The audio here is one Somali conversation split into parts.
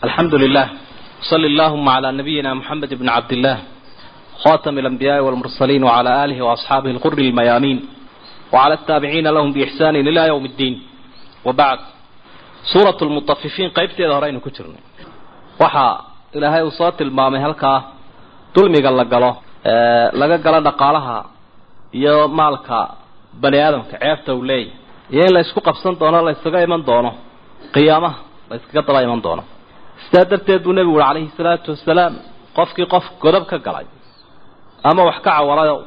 الحمد لله صل اللهم على نبينا محمد بن عبد الله خاتم الأنبياء والمرسلين وعلى آله وأصحابه الغر الميامين وعلى التابعين لهم بإحسان إلى يوم الدين وبعد سورة المطففين قيبتي ظهرين كترنا وحا إلى هاي وصات المامي هلكا دلمي قال لقاله laga galo dhaqaalaha iyo maalka bani aadamka ceebta uu leeyahy iyo in la isku qabsan doono la ysaga iman doono qiyaamaha la yskaga daba iman doono sidaa darteed buu nebigu uri calayhi salaatu wasalaam qofkii qof godob ka galay ama wax ka cawarayo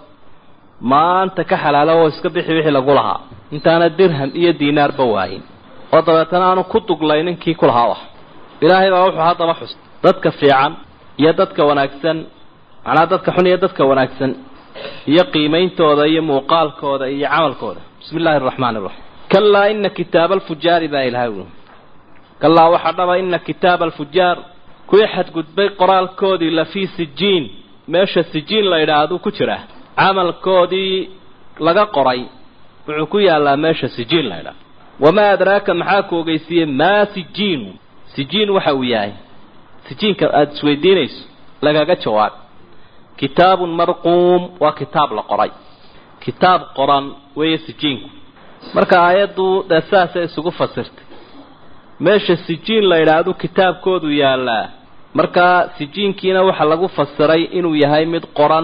maanta ka xalaalo oo iska bixi wixii lagu lahaa intaana dirham iyo diinaarba waayin oo dabeetana aanu ku duglaynin kii ku lahaa wax ilaahay baa wuxuu haddaba xus dadka fiican iyo dadka wanaagsan macnaa dadka xun iyo dadka wanaagsan iyo qiimeyntooda iyo muuqaalkooda iyo camalkooda bismi illaahi araxmaan iraxiim kalaa ina kitaaba alfujaari baa ilahay ui kalaa waxaa dhaba ina kitaaba alfujaar kuwii xadgudbay qoraalkoodii lafii sijiin meesha sijiin la idhaahdu ku jira camalkoodii laga qoray wuxuu ku yaalaa meesha sijiin la idhaahdo wamaa adraaka maxaa ku ogeysiiyey maa sijiinu sijiin waxa uu yahay sijiinka aada isweydiinayso lagaga jawaab kitaabun marquum waa kitaab la qoray kitaab qoran weeye sijiinku marka aayaddu dee saasay isugu fasirtay meesha sijiin la idhaahdo kitaabkoodu yaalaa markaa sijiinkiina waxaa lagu fasiray inuu yahay mid qoran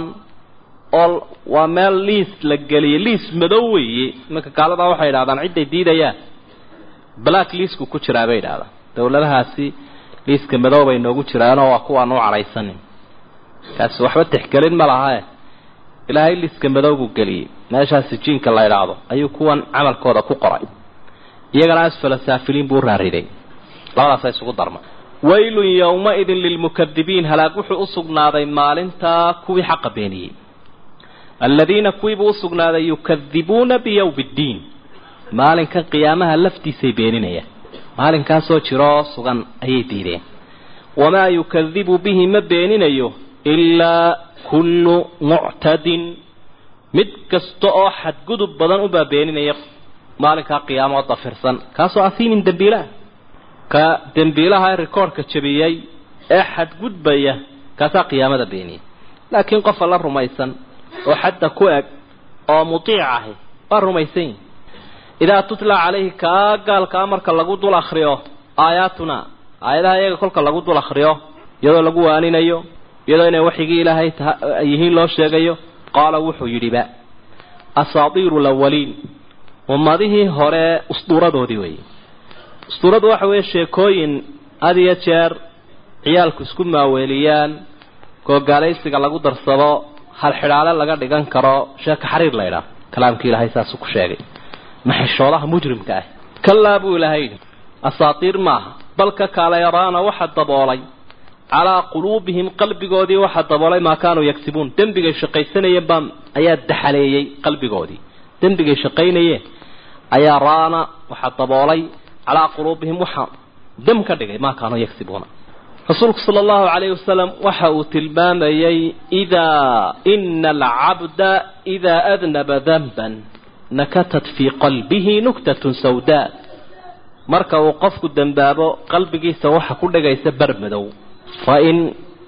oo waa meel liis la geliyay liis madow weeye imanka gaaladaa waxay idhahdaan cidday diidayaan black liisku ku jiraa bay idhahdaan dawladahaasi liiska madow bay noogu jiraanoo waa kuwaan u cadhaysanin kaasi waxba tixgelin ma lahae ilaahay liiska madowgu geliyey meeshaas sijiinka la idhaahdo ayuu kuwan camalkooda ku qoray iyagana asfala saafiliin buu raariday labadaasa isugu darma waylun yowma-idin lilmukadibiin halaag wuxuu usugnaaday maalintaa kuwii xaqa beeniyey aladiina kuwiibuu usugnaaday yukadibuuna biyowmi ddiin maalinkan qiyaamaha laftiisay beeninayaan maalinkaasoo jiroo sugan ayay diideen wamaa yukadibu bihi ma beeninayo ilaa kullu muctadin mid kasta oo xadgudub badan ubaa beeninaya maalinkaa qiyaamo oo dafirsan kaasoo asiinin dembiilaha ka dembiilaha ee rikoorhka jabiyey ee xadgudbaya kaasaa qiyaamada beeniyay laakiin qof alla rumaysan oo xadda ku eg oo mutiic ahi waa rumaysan yihi idaa tutla calayhi kaa gaalkaa marka lagu dul akriyo aayaatuna aayadaha iyaga kolka lagu dul akriyo iyadoo lagu waaninayo iyadoo inay waxyigii ilaahay yihiin loo sheegayo qaala wuxuu yidhiba asaatiiru lawaliin ummadihii hore usduuradoodii weeye usduuradu waxa weeye sheekooyin had iyo jeer ciyaalku isku maaweeliyaan googaalaysiga lagu darsado halxidhaale laga dhigan karo sheeka xariir la ydhaah kalaamkii ilaahay saasuu ku sheegay maxishoodaha mujrimka ah kalaa buu ilaahay yidhi asaatiir maaha bal ka kaala yaraana waxa daboolay calaa quluubihim qalbigoodii waxaa daboolay maa kaanuu yagsibuun dembigay shaqaysanayeen baa ayaa daxaleeyey qalbigoodii dembigay shaqaynayeen ayaa raana waxaa daboolay calaa quluubihim waxaa dam ka dhigay maa kaanuu yagsibuuna rasuulku sala allahu calayhi wasalam waxa uu tilmaamayey idaa ina alcabda idaa adnaba danban nakatat fii qalbihi nuktatun sawdaa marka uu qofku dembaabo qalbigiisa waxa ku dhigaysa bar madow fain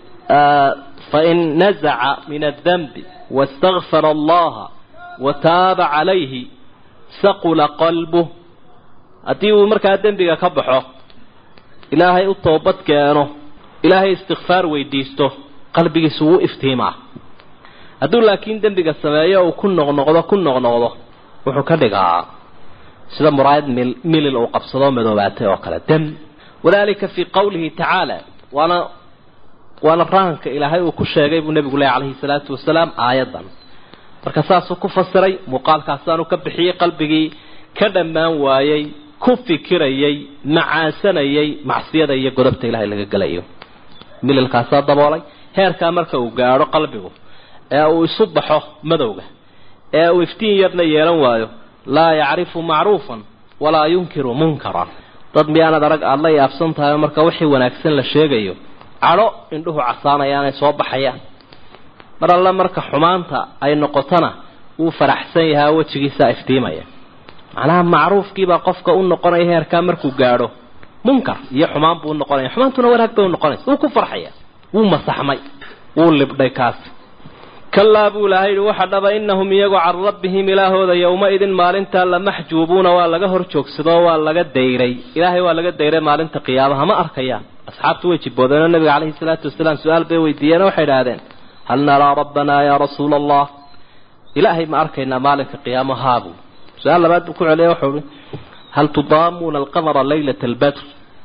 fain nazaca min addanbi wastakfara allaha wa taaba calayhi saqula qalbuh haddii uu markaa dembiga ka baxo ilaahay u toobad keeno ilaahay istikfaar weydiisto qalbigiisu wuu iftiimaa hadduu laakiin dembiga sameeyo uu ku noqnoqdo ku noqnoqdo wuxuu ka dhigaa sida muraayad mil milil uu qabsadoo madoobaatay oo kale dam wadalika fii qawlihi tacaala waana waana rahanka ilaahay uu ku sheegay buu nebigu leh calayhi salaatu wasalaam aayaddan marka saasuu ku fasiray muuqaalkaasaanu ka bixiyey qalbigii ka dhammaan waayey ku fikirayay macaasanayay macsiyada iyo godobta ilaahay laga gelayo mililkaasaa daboolay heerkaa marka uu gaadho qalbigu ee uu isu baxo madowga ee uu iftiin yarna yeelan waayo laa yacrifu macruufan walaa yunkiru munkaran dad miyaanad arag aada la yaabsan tahay marka wixii wanaagsan la sheegayo cadho indhuhu casaanayaanay soo baxayaan mar alle marka xumaanta ay noqotona wuu faraxsan yahaa wejigiisaa iftiimaya macnaha macruufkiibaa qofka u noqonaya heerkaa markuu gaadho munkar iyo xumaan buu noqonaya xumaantuna wanaag bay unoqonaysa wuu ku farxaya wuu masaxmay wuu libdhay kaasi kalaa buu ilahay yihi waxa dhaba inahum iyagu can rabbihim ilaahooda yowma-idin maalintaa lamaxjuubuuna waa laga hor joogsadoo waa laga dayray ilaahay waa laga dayray maalinta qiyaamaha ma arkayaan asxaabtu way jiboodeenoo nabiga caleyhi salaatu wasalaam su-aal bay weydiiyeen waxay idhaahdeen hal naraa rabbanaa yaa rasuula allah ilaahay ma arkaynaa maalinka qiyaamo haabu su-aal labaad buu ku celiya wuxuu ihi hal tudaamuuna alqamara laylata albadr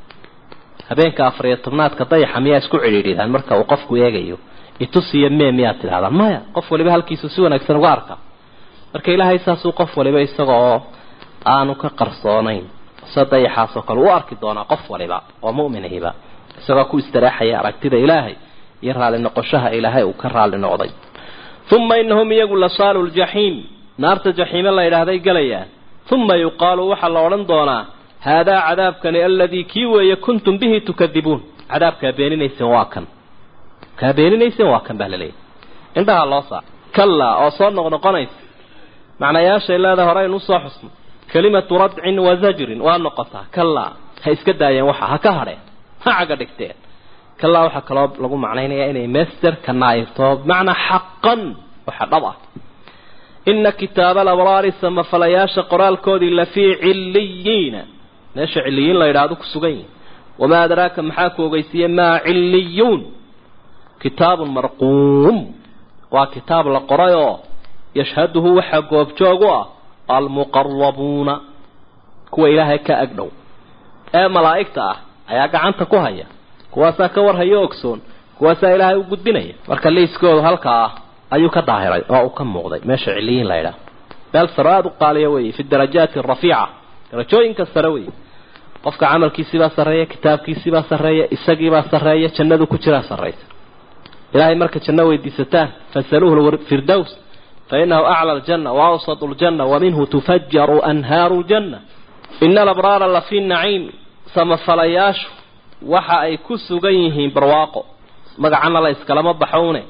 habeenka afariyo tobnaadka dayaxa miyaa isku cidhiidhidaan marka uu qofku eegayo itusiya mee miyaad tidhahdaan maya qof waliba halkiisu si wanaagsan uga arka marka ilaahay saasuu qof waliba isaga oo aanu ka qarsoonayn sida dayaxaasoo kale u arki doonaa qof waliba oo mu'minahiba isagoo ku istareexaya aragtida ilaahay iyo raalli noqoshaha ilaahay uu ka raalli noqday uma inahum iyagu lasaalu ljaxiim naarta jaxiime la yidhaahday gelayaan uma yuqaalu waxaa la odhan doonaa haadaa cadaabkani aladii kii weeye kuntum bihi tukadibuun cadaabkaa beeninayseen waa kan kaa beeninayseen waa kan baa laleeyahy indhaha loo saar kallaa oo soo noqnoqonaysa macnayaashay leedahay horeynu usoo xusno kelimatu radcin wa zajrin waa noqotaa kallaa ha iska daayeen waxa ha ka hadheen ha caga dhigteen kallaa waxaa kaloo lagu macnaynayaa inay master ka naayirto bimacnaa xaqan waxa dhab ah ina kitaaba alabraari samafalayaasha qoraalkoodii lafii cilliyiina meesha cilliyiin la yidhaahdo ku sugan yihin wamaa adraaka maxaa ku ogeysiiyey maa cilliyuun kitaabun marquum waa kitaab la qoray oo yashhaduhu waxaa goobjoog u ah almuqarabuuna kuwa ilaahay ka agdhow ee malaa'igta ah ayaa gacanta ku haya kuwaasaa ka warhayo ogsoon kuwaasaa ilaahay u gudbinaya marka liiskoodu halkaa ah ayuu ka daahiray oo uu ka muuqday meesha ciliyiin la yidhaah meel saro aada u qaaliya weeye fi darajaati arafiica darajooyinka sare weeye qofka camalkiisibaa sarreeya kitaabkiisibaa sarreeya isagiibaa sarreeya jannadu ku jiraa sarraysa ilaahay marka janno weydiisataan fasaluuhu firdows fa inahu acla aljanna wa awsatu ljanna wa minhu tufajaru anhaaru ljanna ina alabraara la fii naciim samafalayaashu waxa ay ku sugan yihiin barwaaqo magacana la iskalama baxowne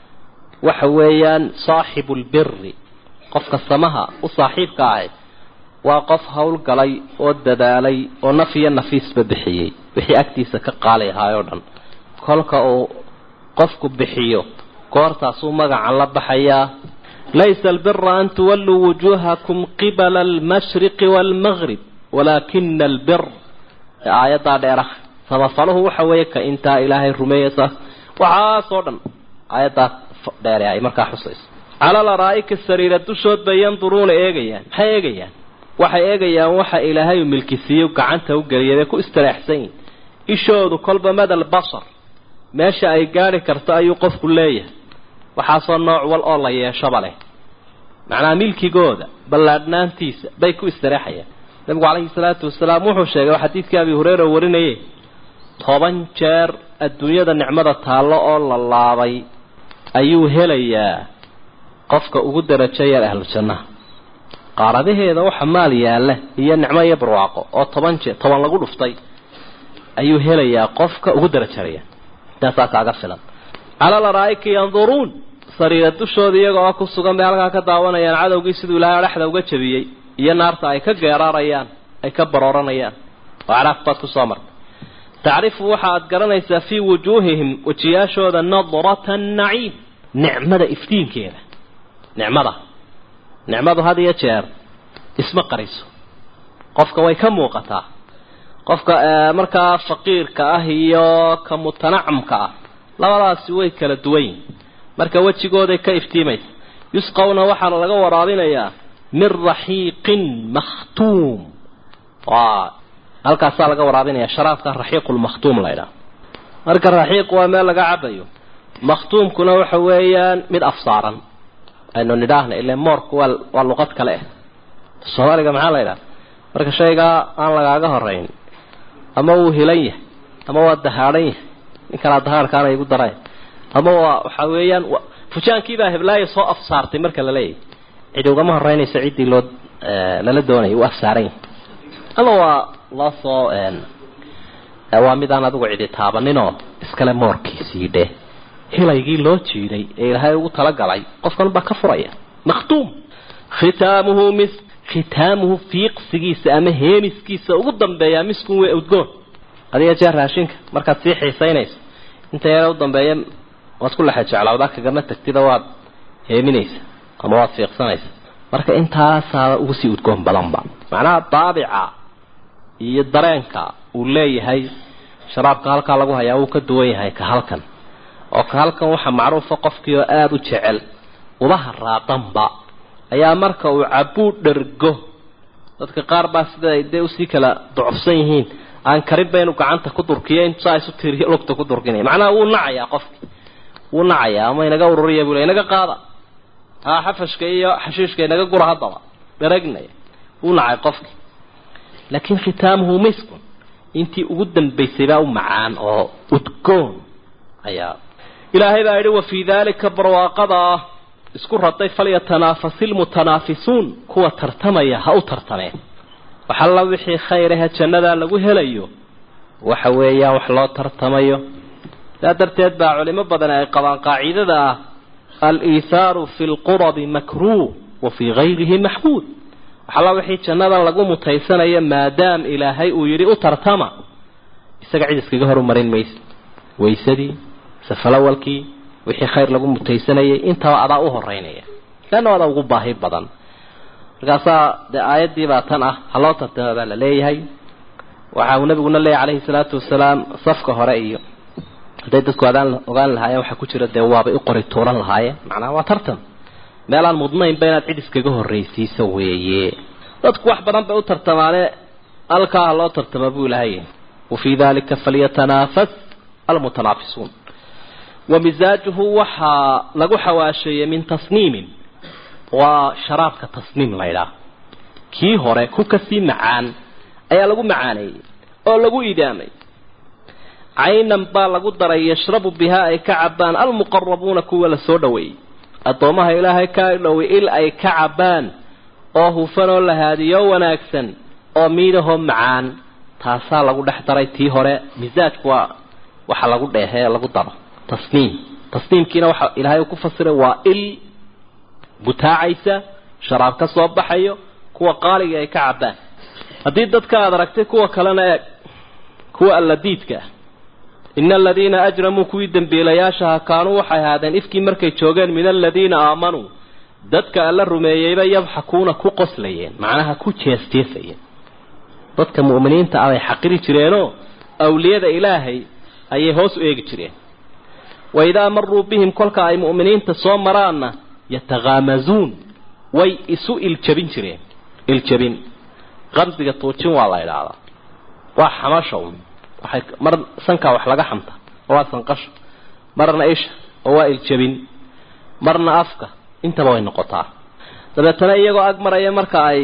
waxa weeyaan saaxibu lbiri qofka samaha u saaxiibka ahi waa qof howlgalay oo dadaalay oo naf iyo nafiisba bixiyey wixii agtiisa ka qaali ahaay oo dhan kolka uu qofku bixiyo goortaasuu magacan la baxayaa laysa albira an tuwalluu wujuuhakum qibala almashriqi waalmaqrib walaakina albir aayaddaa dheerah samafaluhu waxa weeye ka intaa ilaahay rumeeyasa waxaasoo dhan aayaddaa dheere ay markaa xusayso cala laraa'ika sariira dushood bay yanduruuna eegayaan maxay eegayaan waxay eegayaan waxa ilaahay u milkisiiyo gacanta u geliyay bay ku istireexsan yihin ishoodu kolba madal basar meesha ay gaadhi karto ayuu qofku leeyahay waxaasoo nooc wal oo la yeeshaba leh macnaha milkigooda ballaadhnaantiisa bay ku istireexayaan nabigu calayhi salaatu wasalaam wuxuu sheegay xadiidkii abi hureyra warinaye toban jeer adduunyada nicmada taallo oo la laabay ayuu helayaa qofka ugu darajo yar ahlu jannaha qaaradaheeda waxa maal yaalla iyo nicmo iyo barwaaqo oo toban jeer toban lagu dhuftay ayuu helayaa qofka ugu darajaraya intaasaa kaaga filan cala laraa'ika yanduruun sariira dushooda iyaga oo ku sugan bay halkaa ka daawanayaan cadowgii siduu ilaahay adhaxda uga jabiyey iyo naarta ay ka geeraarayaan ay ka barooranayaan oo caraaf baad ku soo martay tacrifu waxa aad garanaysaa fii wujuuhihim wejiyaashooda nadrata naciim nicmada iftiinkeeda nicmada nicmadu had iyo jeer isma qariso qofka way ka muuqataa qofka markaa faqiirka ah iyo ka mutanacamka ah labadaasi way kala duwan yihin marka wejigooday ka iftiimaysa yusqawna waxaana laga waraabinayaa min raxiiqin makhtuum waa halkaasaa laga waraabinaya sharaabka raxiiqulmakhtuum laydhaha marka raxiiq waa meel laga cabayo makhtuumkuna waxa weeyaan mid afsaaran aynu nidhaahna ile moorku waa waa luqad kale ah soomaaliga maxaa la ydhaha marka shaygaa aan lagaaga horeyn ama wuu hilan yahay ama waa dahaadhan yahay nin kalaa dahaadhkaana igu daray ama waa waxa weeyaan fujaankiibaa heblaaya soo afsaartay marka la leeyahay cidi ugama horeynaysa ciddii loo lala doonayay uu afsaaran yahay ama waa loo soo waa midaan adigu cidi taabaninoo iskale moorkiisii dheh hilaygii loo jiiday ee ilaahay ugu talagalay qofkan baa ka furaya makhtuum khitaamuhu mis khitaamuhu fiiqsigiisa ama heemiskiisa ugu dambeeyaa miskun wey udgoon adiga jeer raashinka markaad sii xiisaynayso inta yara u dambeeya waad ku lexa jeclaawdaa kagama tagtida waad heeminaysa ama waad fiiqsanaysa marka intaasaa ugu sii udgoon badanba macnaha daabica iyo dareenka uu leeyahay sharaabka halkaa lagu hayaa wuu ka duwan yahay ka halkan oo ka halkan waxaa macruufa qofkii oo aada u jecel ubaha raadanba ayaa marka uu cabuu dhergo dadka qaar baa sida ay dee usii kala ducufsan yihiin aan karinba inuu gacanta ku durkiyo in saa isu tiiriyo lugta ku durkinaya macnaha wuu nacayaa qofki wuu nacayaa ama inaga ururiya buu le inaga qaada haa xafashka iyo xashiishka inaga gura haddaba dharagnaya wuu nacay qofki laakiin khitaamuhu miskun intii ugu dambaysay baa u macaan oo udgoon ayaa ilaahay baa yidhi wa fii daalika barwaaqada isku raday falyatanaafasil mutanaafisuun kuwa tartamaya ha u tartameen waxalla wixii khayr ahe jannadaa lagu helayo waxa weeyaan wax loo tartamayo saa darteed baa culimo badan ay qabaan qaacidada ah al-iithaaru fi lqurabi makruuh wa fii gayrihi maxmuud waxalla wixii jannadan lagu mutaysanayo maadaam ilaahay uu yidhi u tartama isaga cid iskaga horumarin maysa waysadii safalawalkii wixii khayr lagu mutaysanayay intaba adaa u horeynaya leanna adaa ugu baahi badan markaasaa dee aayaddii baa tan ah ha loo tartama baa la leeyahay waxa uu nabiguna leeyahy calayhi salaatu wasalaam safka hore iyo hadday dadku adaan ogaan lahaayeen waxaa ku jira dee waabay u qori tuuran lahaayeen macnaha waa tartan meelaan mudnaynba inaad cid iskaga horraysiiso weeye dadku wax badan bay u tartamaane halkaa ha loo tartama buu ilahay wa fii dalika falyatanaafas almutanaafisuun wa misaajuhu waxaa lagu xawaasheeyey min tasniimin waa sharaabka tasniim laydhaah kii hore ku kasii macaan ayaa lagu macaaneeyey oo lagu idaamay caynan baa lagu daray yashrabu bihaa ay ka cabaan almuqarabuuna kuwa la soo dhoweeyey addoomaha ilaahay ka dhowey il ay ka cabaan oo hufan oo lahaadiyo wanaagsan oo miidahoo macaan taasaa lagu dhex daray tii hore misaajku waa waxa lagu dheehee lagu daro tasniim tasniimkiina waxa ilaahay uu ku fasiray waa il butaacaysa sharaab ka soo baxayo kuwa qaaliga ay ka cabaan haddii dadka aad aragtay kuwa kalena eeg kuwa alladiidka ah ina aladiina ajramuu kuwii dembiilayaashaha kaanuu waxay ahaadeen ifkii markay joogeen min aladiina aamanuu dadka alla rumeeyeyba yadxakuuna ku qoslayeen macnaha ku jeesjeesayeen dadka mu'miniinta ah bay xaqiri jireenoo awliyada ilaahay ayay hoos u eegi jireen wa idaa maruu bihim kolka ay mu'miniinta soo maraanna yatakaamazuun way isu iljabin jireen iljabin qamsiga tuujin waa la idhaahdaa waa xamasha un waxay mar sankaa wax laga xamta oo waa sanqasho marna isha oo waa iljabin marna afka intaba way noqotaa dabeetana iyagoo ag maraya marka ay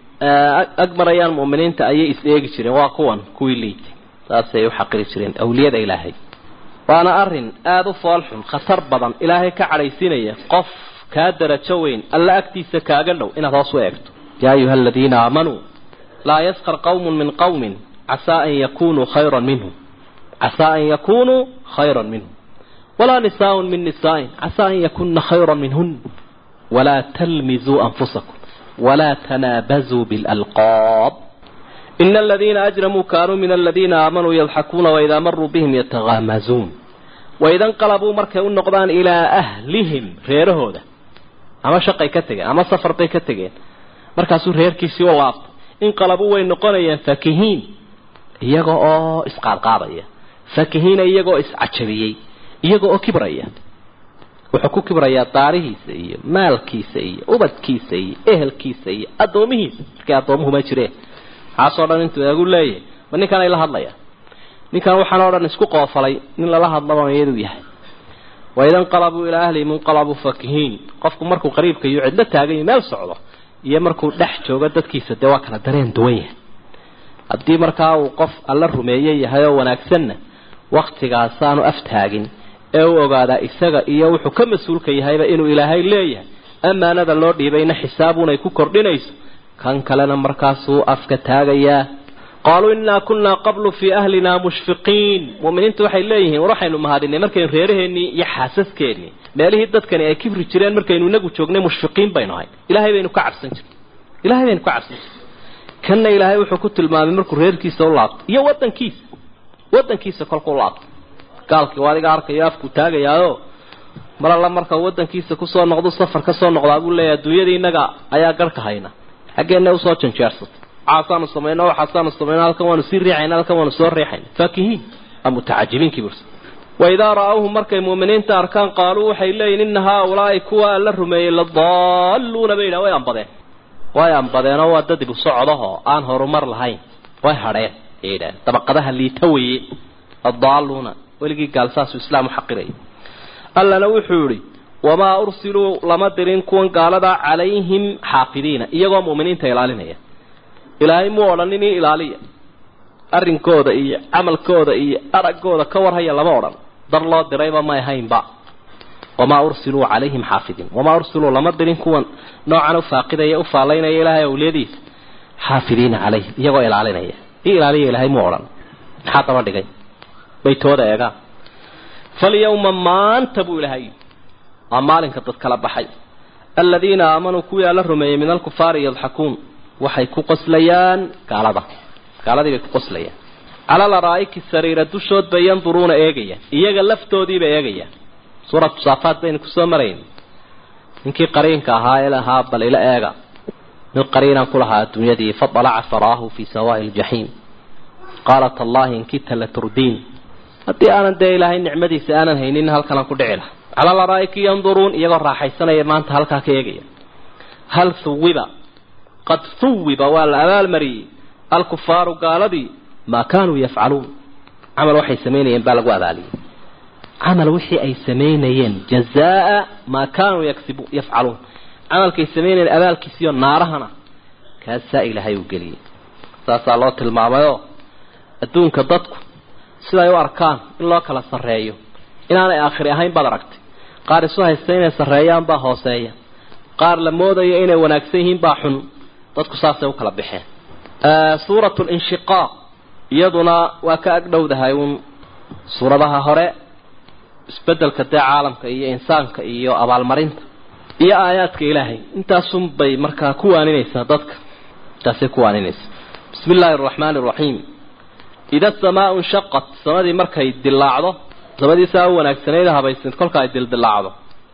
ag marayaan mu'miniinta ayay is eegi jireen waa kuwan kuwii liitay saasay u xaqiri jireen awliyada ilaahay waana arrin aada u foolxun khatar badan ilaahay ka cadhaysiinaya qof kaa darajo weyn alla agtiisa kaaga dhow inaad hoos u eegto yaa ayuha aladiina aamanuu laa yaskar qawmun min qawmin casaa an yakunuu khayran minhum casaa an yakunuu khayran minhum walaa nisaaun min nisaain casaa an yakuna khayran minhun walaa talmizuu anfusakum walaa tanaabazuu bilalqaab ina aladiina ajramuu kaanuu min aladiina aamanuu yadxakuuna waidaa maruu bihim yatakaamazuun waida nqalabuu markay u noqdaan ilaa ahlihim reerahooda ama shaqay ka tegeen ama safar bay ka tegeen markaasuu reerkiisii u laabtay inqalabuu way noqonayaan fakihiin iyaga oo isqaadqaadaya fakihiina iyagaoo iscajabiyey iyaga oo kibraya wuxuu ku kibrayaa daarihiisa iyo maalkiisa iyo ubadkiisa iyo ehelkiisa iyo addoomihiisa markay addoomuhuma jireen maxaasoo dhan intuu eegu leeyahay ma ninkan ay la hadlayaan ninkan waxaan oo dhan isku qoofalay nin lala hadlaba iyadu yahay waida nqalabuu ilaa ahlihim inqalabuu fakihiin qofku markuu qariibka iyo cidlo taagan iyo meel socdo iyo markuu dhex joogo dadkiisa dee waa kala dareen duwan yahay haddii markaa uu qof alla rumeeye yahay oo wanaagsanna waktigaasaanu aftaagin ee u ogaadaa isaga iyo wuxuu ka mas-uulka yahayba inuu ilaahay leeyahay ammaanada loo dhiibayna xisaabuunay ku kordhinayso kan kalena markaasuu afka taagayaa qaaluu innaa kunnaa qablu fii ahlinaa mushfiqiin mu'miniintu waxay leeyihiin war waxaynu mahadinay markaynu reeraheennii iyo xaasaskeenii meelihii dadkani ay kibri jireen markaynu inagu joognay mushfiqiin baynu ahay ilaahay baynu ka cabsan jirnay ilahay baynu ka cabsan jirnay kanna ilaahay wuxuu ku tilmaamay markuu reerkiisa u laabto iyo waddankiisa wadankiisa kolkuu laabto gaalkii waa adiga arkayo afku taagayaayo mar alla marka wadankiisa kusoo noqdo safar ka soo noqdaa buu leeyahay adduunyadii innaga ayaa garhka hayna xaggeena usoo janjeersatay waxaasaanu samayno waxaasaanu samayno halkan waanu sii riixayna halkan waanu soo riixayna faakihiin waa mutacajibiinkii burs waidaa ra-awhum markay muuminiinta arkaan qaaluu waxay leeyihin ina haaulaai kuwa la rumeeyey ladaalluuna bay yidhaha way ambadeen way ambadeenoo waa dad ibu socodahoo aan horumar lahayn way hadheen ay yidhaaheen dabaqadaha liita weye adaalluuna weligii gaal saasuu islaam u xaqirayay allana wuxuu yihi wamaa ursiluu lama dirin kuwan gaaladaa calayhim xaafidiina iyagoo mu'miniinta ilaalinaya ilaahay muu odhanin in ilaaliya arrinkooda iyo camalkooda iyo araggooda ka warhaya lama odhan dar loo dirayba may ahaynba wamaa ursiluu calayhim xaafidiin wamaa ursiluu lama dirin kuwan noocan ufaaqidaya ufaalaynaya ilaahay awliyadiisa xaafidiina calayhim iyagoo ilaalinaya i ilaaliya ilaahay muu odhan maxaa daba dhigay baytooda eegaan falyawma maanta buu ilahay waa maalinka dad kala baxay aladiina aamanuu kuwii alla rumeeyey min alkufaari yadxakuun waxay ku qoslayaan gaalada gaaladii bay ku qoslayaan cala laraa'iki sariira dushood bay yanduruuna eegayaan iyaga laftoodiibay eegayaan suuratu saafaad baynu kusoo marayn ninkii qariinka ahaa ee lahaa bal ila eega mid qariinaan ku lahaa adduunyadii fadalaca faraahu fii sawaa'i ljaxiim qaalat allahi inkita la turdiin haddii aanan dee ilaahay nicmadiisa aanan haynin halkanaan ku dhici laha cala laraa'iki yanduruun iyagoo raaxaysanaya maanta halkaa ka eegaya hal huwiba qad huwiba waa la abaalmariyey alkufaaru gaaladii maa kaanuu yafcaluun camal waxay samaynayeen baa lagu abaaliyey camal wixii ay samaynayeen jazaa maa kaanuu yaksibu yafcaluun camalkay samaynayeen abaalkiisiyo naarahana kaasaa ilaahay uu geliyey saasaa loo tilmaamayoo adduunka dadku siday u arkaan in loo kala sarreeyo inaanay aakhiri ahayn baad aragtay qaar isu haysta inay sarreeyaan baa hooseeya qaar la moodayo inay wanaagsan yihiin baa xun dadku saasay u kala baxeen suuratu linshiqaaq iyaduna waa ka agdhowdahay uun suuradaha hore isbedelka dee caalamka iyo insaanka iyo abaalmarinta iyo aayaadka ilaahay intaasun bay markaa ku waaninaysaa dadka intaasay ku waaninaysaa bismi illaahi araxmaani araxiim ida asamaau inshaqat samadii markay dilaacdo samadii saa u wanaagsanayd habaysnayd kolka ay dildilaacdo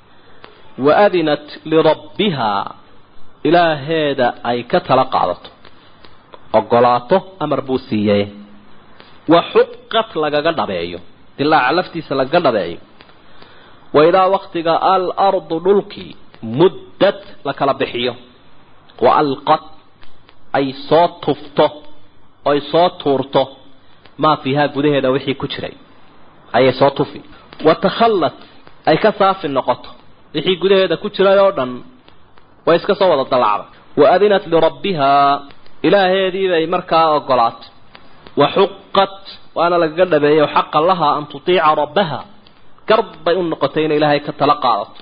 wa adinat lirabbihaa ilaaheeda ay ka tala qaadato ogolaato amar buu siiyey wa xuqat lagaga dhabeeyo dilaaca laftiisa lagaga dhabeeyo wa idaa waktiga al ardu dhulkii muddad la kala bixiyo wa alqad ay soo tufto oy soo tuurto maa fiihaa gudaheeda wixii ku jiray ayay soo tufi wa takhallad ay ka saafi noqoto wixii gudaheeda ku jiray oo dhan way iska soo wada dallacday wa adinat lirabbihaa ilaaheediibay markaa ogolaatay wa xuqat waana lagaga dhabeeyey xaqa lahaa an tutiica rabbaha garb bay u noqotay inay ilaahay ka tala qaadato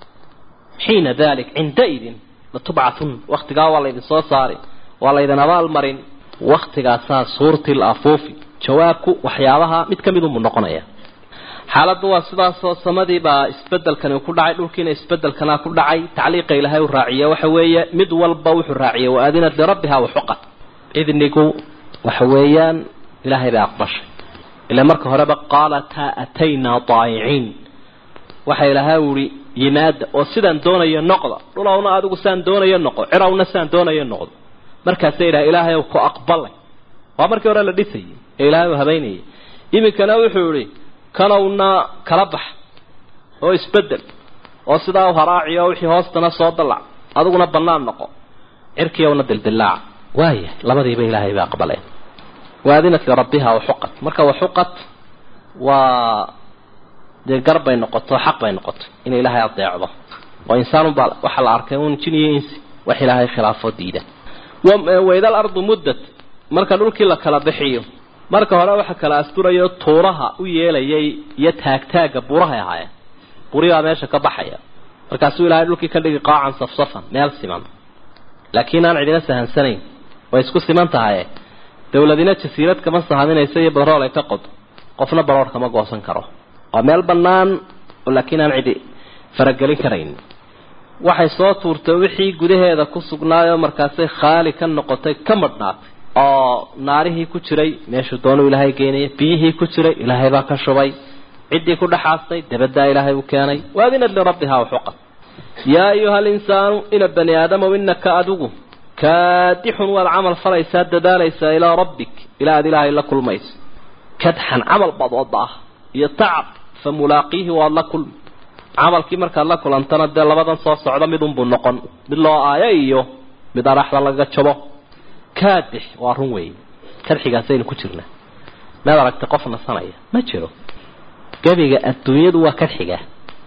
xiina dalik cindaidin latubcathun waktigaa waa laydin soo saari waa laydin abaalmarin waktigaasaa suurtil afuufi jawaabku waxyaabaha mid ka mid unbuu noqonaya xaaladdu waa sidaasoo samadii baa isbedelkani ku dhacay dhulkiina isbedelkana ku dhacay tacliiqa ilaahay u raaciye waxa weeye mid walba wuxuu raaciyey wa adinat lirabbiha waxuqat idnigu waxa weeyaan ilaahay bay aqbashay ila marka horeba qaalataa ataynaa daayiciin waxa ilaahay uhi yimaada oo sidaan doonayo noqda dhulowna adigu saan doonayo noqo cirawna saan doonayo noqdo markaasay idhaha ilaahay ku aqbalay waa markii hore la dhisayay ee ilaahay uu habaynayay iminkana wuxuu ihi kanowna kala bax oo isbedel oo sidaa u haraaciyo wixii hoostana soo dallac adiguna bannaan noqo cirkiyowna dildillaaca waaya labadiiba ilaahay bay aqbaleen waadinat lirabbiha waxuqat marka waxuqat waa dee gar bay noqoto xaq bay noqoto inay ilaahay adeecdo oo insaanunbaa waxaa la arkay un jin iyo insi wax ilaahay khilaafoo diida waidal ardu muddat marka dhulkii la kala bixiyo marka hore waxa kala asturayo tuuraha u yeelayay iyo taagtaaga burahay ahaayeen buribaa meesha ka baxaya markaasuu ilaahay dhulkii ka dhigi qaacan safsafan meel siman laakiin aan cidina sahansanayn way isku siman tahaye dawladina jasiirad kama sahaminaysa iyo badrool ay ka qodo qofna baroor kama goosan karo waa meel bannaan laakiin aan cidi faragelin karayn waxay soo tuurtay wixii gudaheeda ku sugnaayoo markaasay khaali ka noqotay ka madhnaatay oo naarihii ku jiray meeshuu doonuu ilaahay geynaya biyihii ku jiray ilaahay baa ka shubay ciddii ku dhexaastay dabaddaa ilaahay uu keenay waadinad lirabbihaa waxuqad yaa ayuha alinsaanu ina bani aadamow inaka adigu kaadixun waad camal falaysaa dadaalaysaa ilaa rabbik ilaa aad ilaahay la kulmayso kadxan camal baad oda ah iyo tacab fa mulaaqiihi waad la kulmi camalkii markaad la kulantana dee labadan soo socda midunbuu noqon mid loo aayo iyo mid araxda laga jabo kaadix waa run weeye kadxigaasaynu ku jirnaa maad aragtay qof nasanaya ma jiro gebiga adduunyadu waa kadxiga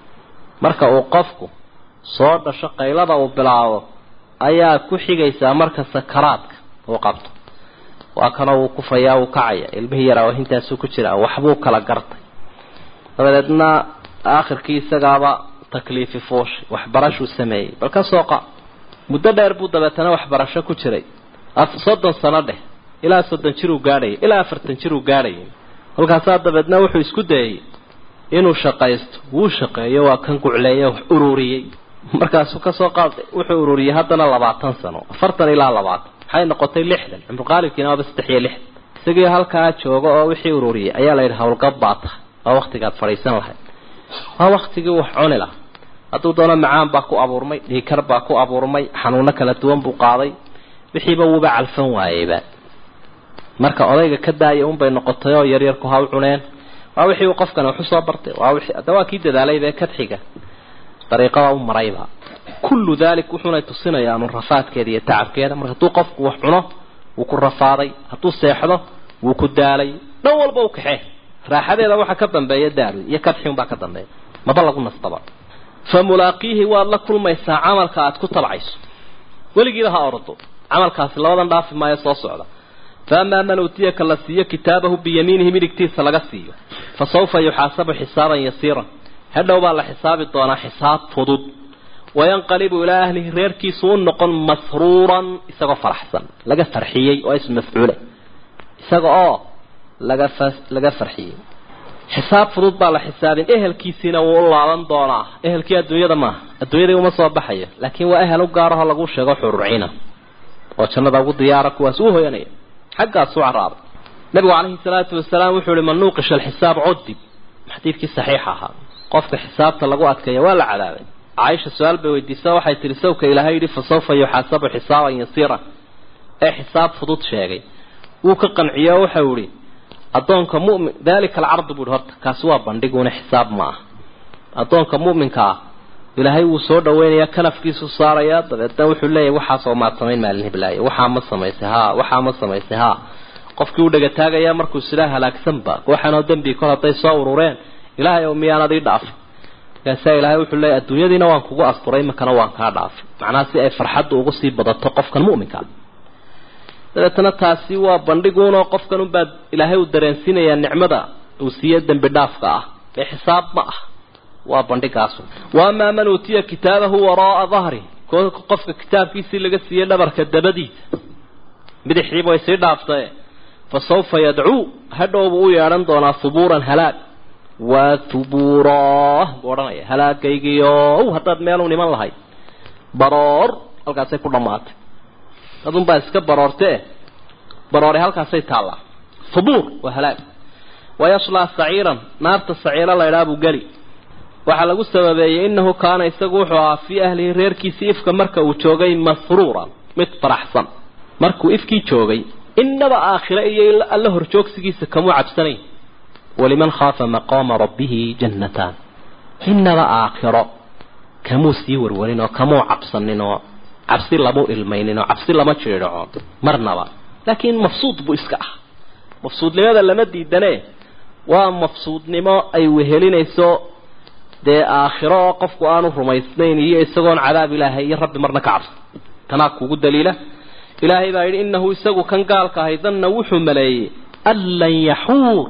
marka uu qofku soo dhasho qaylada uu bilaabo ayaa ku xigaysaa marka sakaraadka uu qabto waa kana wuu kufayaa wuu kacaya ilmihii yaraa intaasuu ku jiraa waxbuu kala gartay dabadeedna aakhirkii isagaaba takliifi fuushay waxbarashuu sameeyey bal ka sooqa muddo dheer buu dabeetana waxbarasho ku jiray soddon sano dheh ilaa soddon jiruu gaadhayay ilaa afartan jiruu gaadhayay halkaasaa dabeedna wuxuu isku dayey inuu shaqaysto wuu shaqeeyo waa kan gucleeye wax ururiyey markaasuu kasoo qaaday wuxuu ururiyey haddana labaatan sano afartan ilaa labaatan waxay noqotay lixdan cumruqaalibkiina waaba saddex iyo lixdan isagii halkaa jooga oo wixii ururiyey ayaa la yidhi howlgab baa tahay waa waktigaad fadhiisan lahayd waa waktigii wax cuni laha hadduu doono macaan baa ku abuurmay dhiikar baa ku abuurmay xanuuno kala duwan buu qaaday wixiiba wuuba calfan waayeyba marka odayga ka daaya unbay noqotay oo yaryarku ha u cuneen waa wixii uu qofkani wax usoo bartay waa wixii hadda waa kii dadaalayba kadxiga dariiqada u marayba kullu dalik wuxuuna tusinayaa un rafaadkeeda iyo tacabkeeda marka hadduu qofku wax cuno wuu ku rafaaday hadduu seexdo wuu ku daalay dhan walba u kaxee raaxadeeda waxaa ka dambeeya daal iyo kadxi unbaa ka dambeeya maba lagu nastaba fa mulaaqiihi waad la kulmaysaa camalka aad ku tabcayso weligiiba ha ordo camalkaasi labadan dhaafi maayo soo socda fa amaa man uutiyaka la siiyo kitaabahu biyamiinihi midigtiisa laga siiyo fa sawfa yuxaasabu xisaaban yasiiran hadhow baa la xisaabi doonaa xisaab fudud wayanqalibu ilaa ahlihi reerkiisu u noqon masruuran isagoo faraxsan laga farxiyey oo ism mafcuule isaga oo laga fa laga farxiyey xisaab fudud baa la xisaabin ehelkiisiina wuu u laaban doonaa ehelkii adduunyada maaha adduunyadii uma soo baxayo laakiin waa ehel u gaaraho lagu sheego xururciina oo jannada ugu diyaara kuwaas u hoyanaya xaggaas u caraabay nabigu calayhi salaatu wasalaam wuxuu ihi man nuuqisha alxisaab cudib xadiidkii saxiixa ahaa qofka xisaabta lagu adkeeya waa la cadaabay caaisha su-aal bay weydiisa waxay tihi sawka ilaahay yidhi fa sawfa yuxaasabu xisaaban yasiira ee xisaab fudud sheegay wuu ka qanciye oo waxau ihi addoonka mumin dalika alcardu buu ihi horta kaasi waa bandhiguna xisaab ma ah addoonka mu'minka ah ilaahay wuu soo dhaweynayaa kanafkiisu saarayaa dabeedna wuxuu leeyahy waxaasoo maad samayn maalin hiblaayo waxaa ma samaysay haa waxaa ma samaysay haa qofkii u dhagataagayaa markuu sidaa halaagsanba waxaanoo dembi kol hadday soo urureen ilaahay oo miyaanad ii dhaafay markaasaa ilaahay wuxuu leeyahy adduunyadiina waan kugu asturay imakana waan kaa dhaafay macnaha si ay farxadda ugu sii badato qofkan mu'minka dabeetana taasi waa bandhiguunoo qofkan unbaa ilaahay uu dareensiinayaa nicmada uu siiye dembi dhaafka ah ee xisaab ma ah waa bandhigaasu wa amaa man uutiya kitaabahu waraaa dahri qofka kitaabkiisii laga siiyey dhabarka dabadiisa bidixdiiba way sii dhaaftae fa sawfa yadcuu hadhowbuu u yeedhan doonaa hubuuran halaag waa hubuuraa buu odhanaya halaagaygiiow haddaad meelu niman lahayd baroor halkaasay ku dhammaatay adunbaa iska baroortee baroore halkaasay taallaa hubuur waa halaag wayaslaa saciiran naarta saciiro laydhaa buu geli waxaa lagu sababeeyey inahu kaana isagu wuxuu ahaa fii ahlihi reerkiisii ifka marka uu joogay masruuran mid faraxsan markuu ifkii joogay inaba aakhire iyo alla horjoogsigiisa kamuu cabsanayn waliman khaafa maqaama rabbihi jannataan inaba aakhiro kamuu sii warwarin oo kamuu cabsanin oo cabsi lamu ilmaynin oo cabsi lama jiidhaco marnaba laakiin mafsuud buu iska ah mafsuudnimada lama diidane waa mafsuudnimo ay wehelinayso dee aakhiro oo qofku aanu rumaysnayn iyo isagoon cadaab ilaahay iyo rabbi marna ka cabsan tanaa kugu daliila ilaahay baa yidhi inahu isagu kan gaalka ahay danna wuxuu maleeyey an lan yaxuur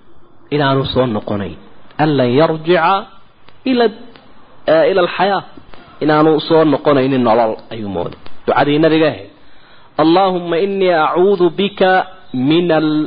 inaanu soo noqonayn an lan yarjica ila ila alxayaa inaanu soo noqonaynin nolol ayuu mooday ducadii nabiga ahayd allaahuma inii acuudu bika min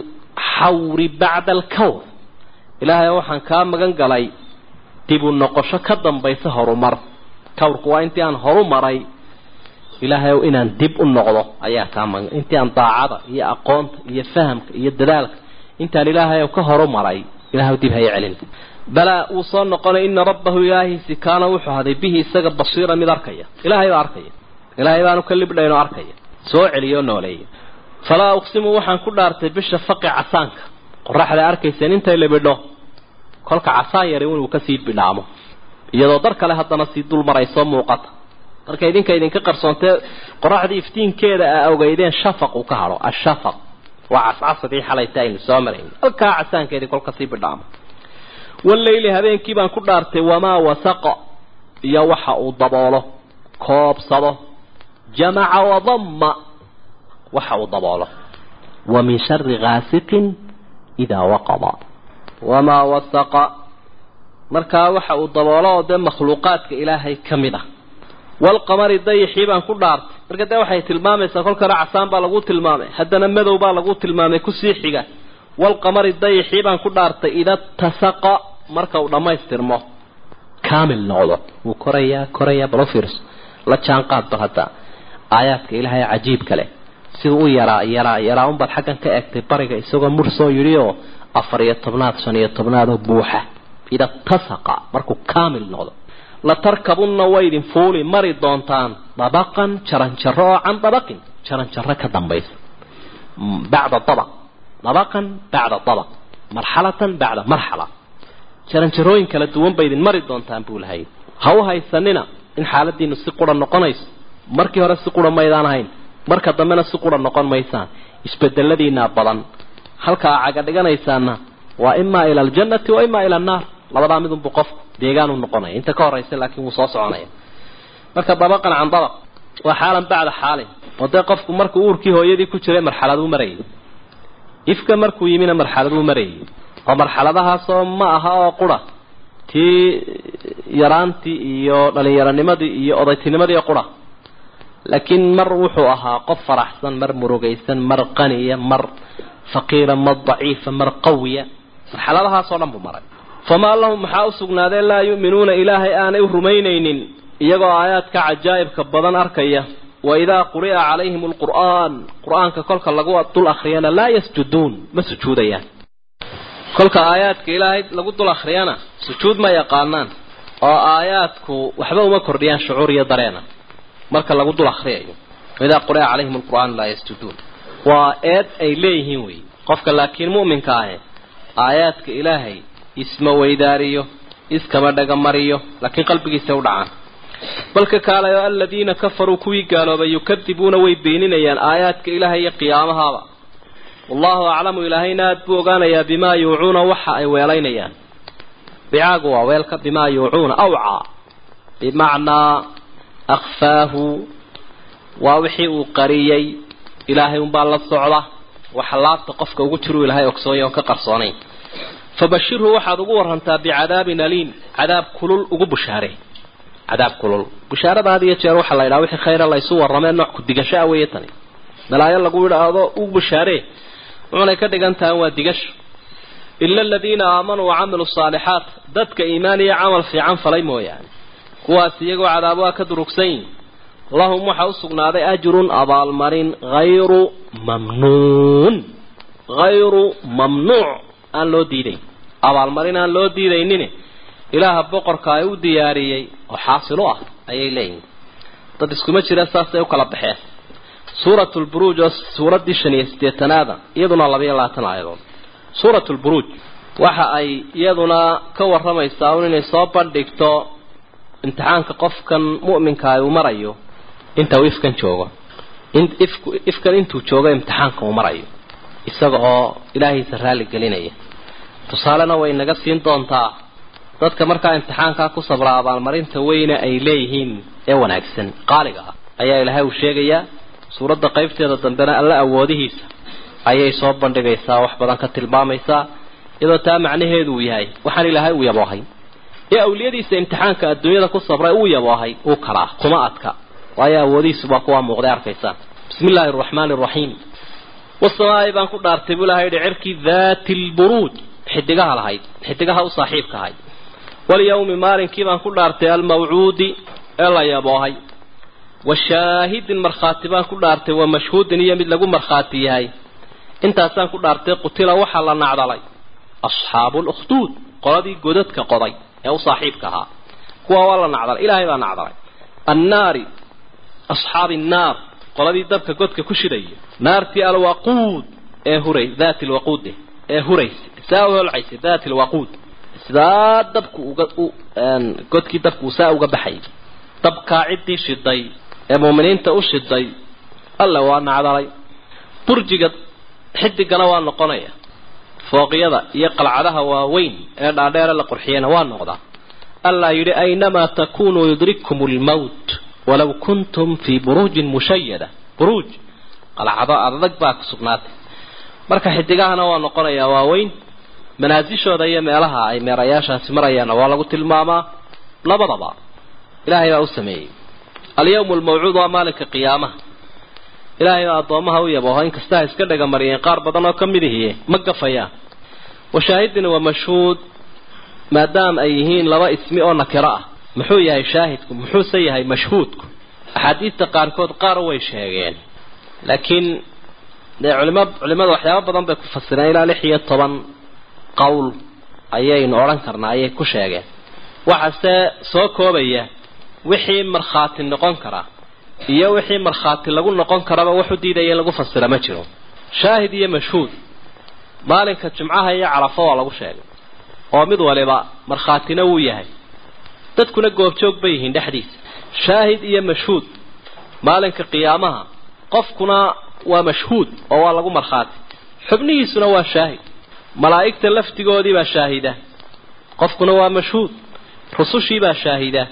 alxawri bacda alkawr ilaahay waxaan kaa magan galay dib u noqosho ka dambaysa horumar kawrku waa intii aan horu maray ilaahay inaan dib u noqdo ayaa kaa magan intii aan daacada iyo aqoonta iyo fahamka iyo dadaalka intaan ilaahay ka horumaray ilahay dib haya celin balaa uu soo noqonay ina rabbahu ilaahiisi kaana wuxuu haday bihi isaga basiira mid arkaya ilaahay baa arkaya ilaahay baanu ka libdhaynoo arkaya soo celiyo nooleeya falaa uqsimu waxaan ku dhaartay bisha faqi casaanka qoraxda arkayseen intay libidho kolka casaan yari inuu kasii bidhaamo iyadoo dar kale haddana sii dul maraysoo muuqata marka idinka idinka qarsoontee qoraxdii iftiinkeeda aa ogeydeen shafaq uu ka hadho ashafaq waa cascasadii xalayta aynu soo marayn halkaa casaankeedii kolka sii bidhaamo wallayli habeenkii baan ku dhaartay wamaa wasaqa iyo waxa uu daboolo koobsado jamaca wadamma waxa uu daboolo wa min shari gaasiqin idaa waqada wamaa wasaqa markaa waxa uu daboolo oo dee makhluuqaadka ilaahay ka mid ah walqamari dayixii baan ku dhaartay marka dee waxay tilmaamaysaa kolkana casaan baa lagu tilmaamay haddana madow baa lagu tilmaamay kusii xiga walqamari dayixii baan ku dhaartay ida tasaqa marka uu dhammaystirmo kaamil noqdo wuu korayaa korayaa bal u fiirso la jaan qaad bal hadda aayaadka ilaahay cajiibka leh siduu u yaraa yaraa yaraa unbaad xaggan ka eegtay bariga isagoo mur soo yidhi oo afar iyo tobnaad shan iyo tobnaad oo buuxa ida tasaqa markuu kaamil noqdo la tarkabunna waydin fuuli mari doontaan dabaqan jaranjaro oo can dabaqin jaranjaro ka dambaysa bacda dabaq dabaqan bacda dabaq marxalatan bacda marxala jaranjarooyin kala duwan baydin mari doontaan buu lahay ha u haysanina in xaaladiinu si qura noqonayso markii hore si qura maydaan ahayn marka dambena si qura noqon maysaan isbedeladiinaa badan halkaa caga dhiganaysaana waa imaa ila aljannati wa imaa ila annaar labadaa midunbu qofku deegaanu noqonaya inta ka horaysa laakiin wuu soo soconaya marka dabaqan can dabaq waa xaalan bacda xaalin oo dee qofku markuu uurkii hooyadii ku jiray marxaladuu marayay ifka markuu yimina marxaladuu marayay oo marxaladahaasoo ma aha oo qura tii yaraantii iyo dhallinyaronimadii iyo odaytinimadii qura laakiin mar wuxuu ahaa qof faraxsan mar murugaysan mar qaniya mar faqiira mar daciifa mar qawiya marxaladahaasoo dhan buu maray famaa lahum maxaa u sugnaadee laa yu'minuuna ilaahay aanay u rumaynaynin iyagoo aayaadka cajaa'ibka badan arkaya wa idaa quri'a calayhim alqur'aan qur-aanka kolka lagu dul akhriyana laa yasjuduun ma sujuudayaan kolka aayaadka ilaahay lagu dul akhriyana sujuud ma yaqaanaan oo aayaadku waxba uma kordhiyaan shucuur iyo dareena marka lagu dul akhriyayo waidaa quri'a calayhim alqur'aan laa yasjuduun waa eed ay leeyihiin wey qofka laakiin mu'minka ahe aayaadka ilaahay isma weydaariyo iskama dhagamariyo laakiin qalbigiisa u dhacaan balka kaalayo aladiina kafaruu kuwii gaaloobay yukadibuuna way beeninayaan aayaadka ilaahay iyo qiyaamahaaba wallahu aclamu ilaahayna aad buu ogaanayaa bimaa yuucuuna waxa ay weelaynayaan bicaagu waa weelka bimaa yuucuuna awcaa bimacnaa akfaahu waa wixii uu qariyey ilaahay unbaa la socda waxa laabta qofka ugu jiruu ilahay ogsoonyo on ka qarsoonayn fabashirhu waxaad ugu warantaa bicadaabin aliim cadaab kulul ugu bushaare cadaab kulul bushaarada had iyo jeer waxaa la yidhaha wixii khayra laysu warramee nooc ku digashaa weeye tani balaayo lagu idhaahdo u bushaaree wuxunay ka dhigan tahay waa digasho ila aladiina aamanuu wacamiluu saalixaat dadka iimaan iyo camal fiican falay mooyaane kuwaas iyagoo cadaab waa ka durugsan yihin lahum waxaa u sugnaaday ajrun abaalmarin hayru mamnuun hayru mamnuuc aan loo diidayn abaalmarin aan loo diidaynin ilaaha boqorka ay u diyaariyey oo xaasil u ah ayay leeyihin dad iskuma jireen saasay u kala baxeen suurat lburuuj oo suuraddii shan iyo siddeetanaada iyaduna labaiyo labaatan aayadood suurat lburuuj waxa ay iyaduna ka warramaysaa un inay soo bandhigto imtixaanka qofkan mu'minka uu marayo inta uu ifkan joogo ifkan intuu joogo imtixaanka uu marayo isaga oo ilaahiisa raalli gelinaya tusaalena way naga siin doontaa dadka markaa imtixaankaa ku sabra abaalmarinta weyne ay leeyihiin ee wanaagsan qaaliga ah ayaa ilaahay uu sheegayaa suuradda qaybteeda dambena alla awoodihiisa ayay soo bandhigaysaa wax badan ka tilmaamaysaa iyadoo taa macnaheedu uu yahay waxaan ilaahay uu yaboohay ee awliyadiisa imtixaanka adduunyada ku sabray uu yaboohay uu kalaa kuma adka waayo awoodihiisu baa kuwaa muuqday arkaysaa bismi illaahi araxmaani araxiim wasamaa'i baan ku dhaartay buu ilahay yihi cirkii daati lburuuj xidigaha lahayd xidigaha u saaxiibka ahayd walyawmi maalinkii baan ku dhaartay almawcuudi ee la yaboohay wa shaahidin markhaati baan ku dhaartay wa mashhuudin iyo mid lagu markhaati yahay intaasaan ku dhaartay qutila waxaa la nacdalay asxaabu lukhduud qoladii godadka qoday ee u saaxiibka ahaa kuwa waa la nacdalay ilaahay baa nacdalay annaari asxaabi annaar qoladii dabka godka ku shidaya naartii alwaquud ee huray daati lwaquud ee huraysa saa u holcaysa daati lwaquud sidaa dabku uga godkii dabku saa uga baxay dabkaa ciddii shiday ee muuminiinta u shiday alle waa nacdalay burjiga xidigana waa noqonaya fooqyada iyo qalcadaha waaweyn ee dhaadheere la qurxiyana waa noqdaa allaa yidhi aynamaa takunuu yudrikkum lmowt walaw kuntum fii buruujin mushayada buruuj qalcado adag baa ku sugnaatay marka xidigahana waa noqonayaa waaweyn manaasishooda iyo meelaha ay meerayaashaasi marayaanna waa lagu tilmaamaa labadaba ilaahay baa u sameeyey alyawmu almawcuud waa maalinka qiyaamaha ilaahay baa addoomaha u yabooho inkasta ha iska dhagamariyeen qaar badan oo ka mid ihiye ma gafayaan washaahidina waa mashhuud maadaama ay yihiin laba ismi oo nakiro ah muxuu yahay shaahidku muxuuse yahay mashhuudku axaadiista qaarkood qaar way sheegeen laakiin dee culima culimada waxyaaba badan bay ku fasireen ilaa lix iyo toban qowl ayaynu odhan karnaa ayay ku sheegeen waxaase soo koobaya wixii markhaati noqon karaa iyo wixii markhaati lagu noqon karaba waxu diidaya in lagu fasira ma jiro shaahid iyo mashhuud maalinka jumcaha iyo carafo waa lagu sheegay oo mid waliba markhaatina wuu yahay dadkuna goobjoog bay yihiin dhexdiisa shaahid iyo mashhuud maalinka qiyaamaha qofkuna waa mashhuud oo waa lagu markhaati xubnihiisuna waa shaahid malaa'igta laftigoodii baa shaahida qofkuna waa mashhuud rusushii baa shaahida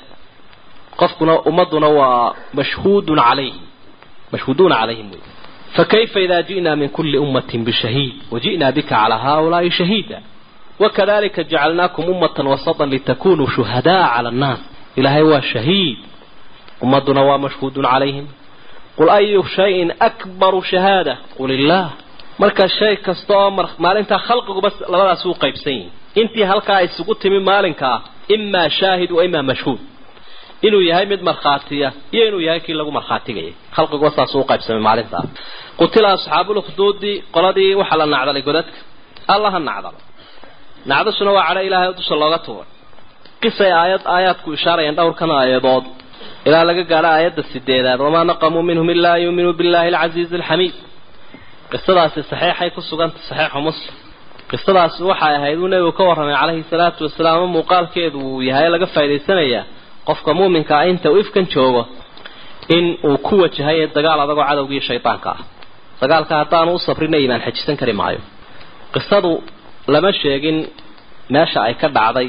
qofkuna ummaduna waa mashhuudun calayhim mashhuuduuna calayhim wey fakayfa idaa ji'naa min kulli ummatin bishahiid waji'naa bika calaa haaulaa'i shahiida wakadalika jacalnaakum ummatan wasatan litakunuu shuhadaa cala annaas ilaahay waa shahiid ummaduna waa mashhuudun calayhim qul ayu shayin akbaru shahaada qul illaah marka shay kasta oo maalintaa khalqiguba labadaas u qaybsan yihin intii halkaa isugu timi maalinkaa imaa shaahid wa imaa mashhuud inuu yahay mid markhaatiya iyo inuu yahay kii lagu markhaatigayay khalqiguba saas u qaybsamay maalintaa qutila asxaabulukduudi qoladii waxaa la nacdalay godadka allaha nacdalo nacdashuna waa cadho ilaahay dusha looga tuuray qisay aayad aayaadku ishaarayaan dhowrkan aayadood ilaa laga gaadho aayadda sideedaad wamaa naqamuu minhum ilaa an yuuminuu billahi alcasiizi alxamiid qisadaasi saxeixay ku sugantay saxeixu muslim qisadaasi waxay ahayd uu nebigu ka warramay calayhi salaatu wasalaam ama muuqaalkeedu uu yahay laga faa'idaysanayaa qofka muuminka ah inta uu ifkan joogo in uu ku wajahay dagaal adagoo cadowgii shaydaanka ah dagaalka haddaanu u sabrina iimaan xajisan kari maayo qisadu lama sheegin meesha ay ka dhacday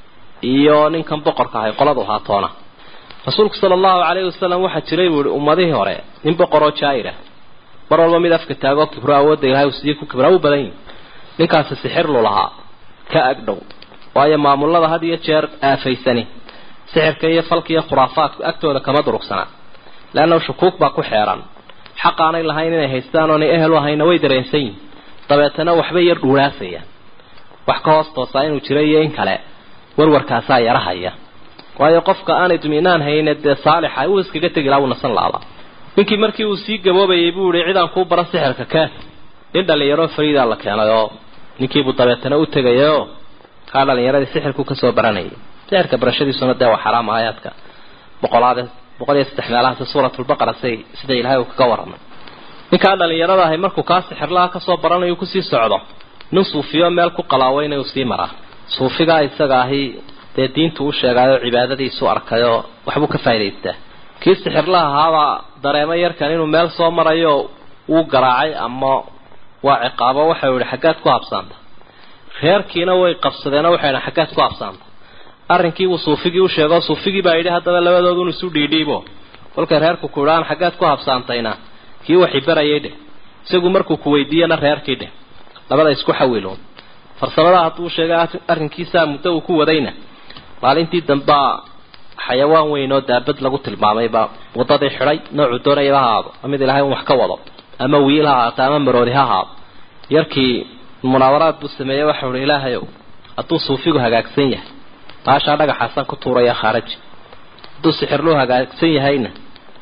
iyo ninkan boqorka ahay qoladu haatoona rasuulku sala allahu calayhi wasalam waxaa jiray buu ihi ummadihii hore nin boqoroo jaa'irah mar walba mid afka taagoo kibro awoodda ilahay uu sidii ku kibraa u badan yihi ninkaasi sixirlu lahaa ka agdhow waayo maamulada had iyo jeer aafaysani sixirka iyo falka iyo khuraafaadku agtooda kama durugsanaa leanna shukuuk baa ku xeeran xaq aanay lahayn inay haystaan oonay ehel u ahayna way dareensan yihin dabeetana waxbay yar dhuuraasayaan wax ka hoos toosaa inuu jiro iyo in kale warwarkaasaa yarahaya waayo qofka aanay duminaan hayne dee saalixa uu iskaga tegi laha uu nasan laaba ninkii markii uu sii gaboobayay buu yihi cidaan kuu bara sixirka keen nin dhalinyaro fariidaa la keenay oo ninkiibuu dabeetana u tegayao kaa dhalinyaradii sixirku kasoo baranayay sixirka barashadiisuna dee waa xaraam aayaadka boqolaade boqol iyo saddex meelahaasi suuratulbaqara say sida ilaahay uu kaga warramay ninkaa dhalinyarada ahay markuu kaa sixirlaha kasoo baranayo kusii socdo nin suufiyo meel ku qalaaweyna uu sii maraa suufigaa isaga ahi dee diintu u sheegaayo cibaadadiisu arkayoo waxbuu ka faa'idaystaa kii sixirlaha ahaabaa dareemo yarkan inuu meel soo marayo wuu garaacay ama waa ciqaabo waxau yihi xaggaad ku habsaanta reerkiina way qabsadeenoo waxay idhan xaggaad ku habsaanta arrinkiibuu suufigii u sheegoo suufigii baa yidhi haddaba labadoodun isu dhiidhiibo kolkay reerku ku idhaan xaggaad ku habsaantayna kii waxi barayay dheh isagu markuu ku weydiiyana reerkii dheh labada isku xawiloon farsamadaa hadduu sheegay arrinkiisaa muddo uu ku wadayna maalintii dambaa xayawaan weyn oo daabad lagu tilmaamayba waddadii xidhay noocuu doonayaba ha ahaado mid ilaahay un wax ka wado ama wiil ha ahaato ama maroodi ha ahaado yarkii munaawaraad buu sameeyey waxau uhi ilaahayow hadduu suufigu hagaagsan yahay baashaa dhagaxaasaan ku tuuraya khaaraji hadduu sixirluu hagaagsan yahayna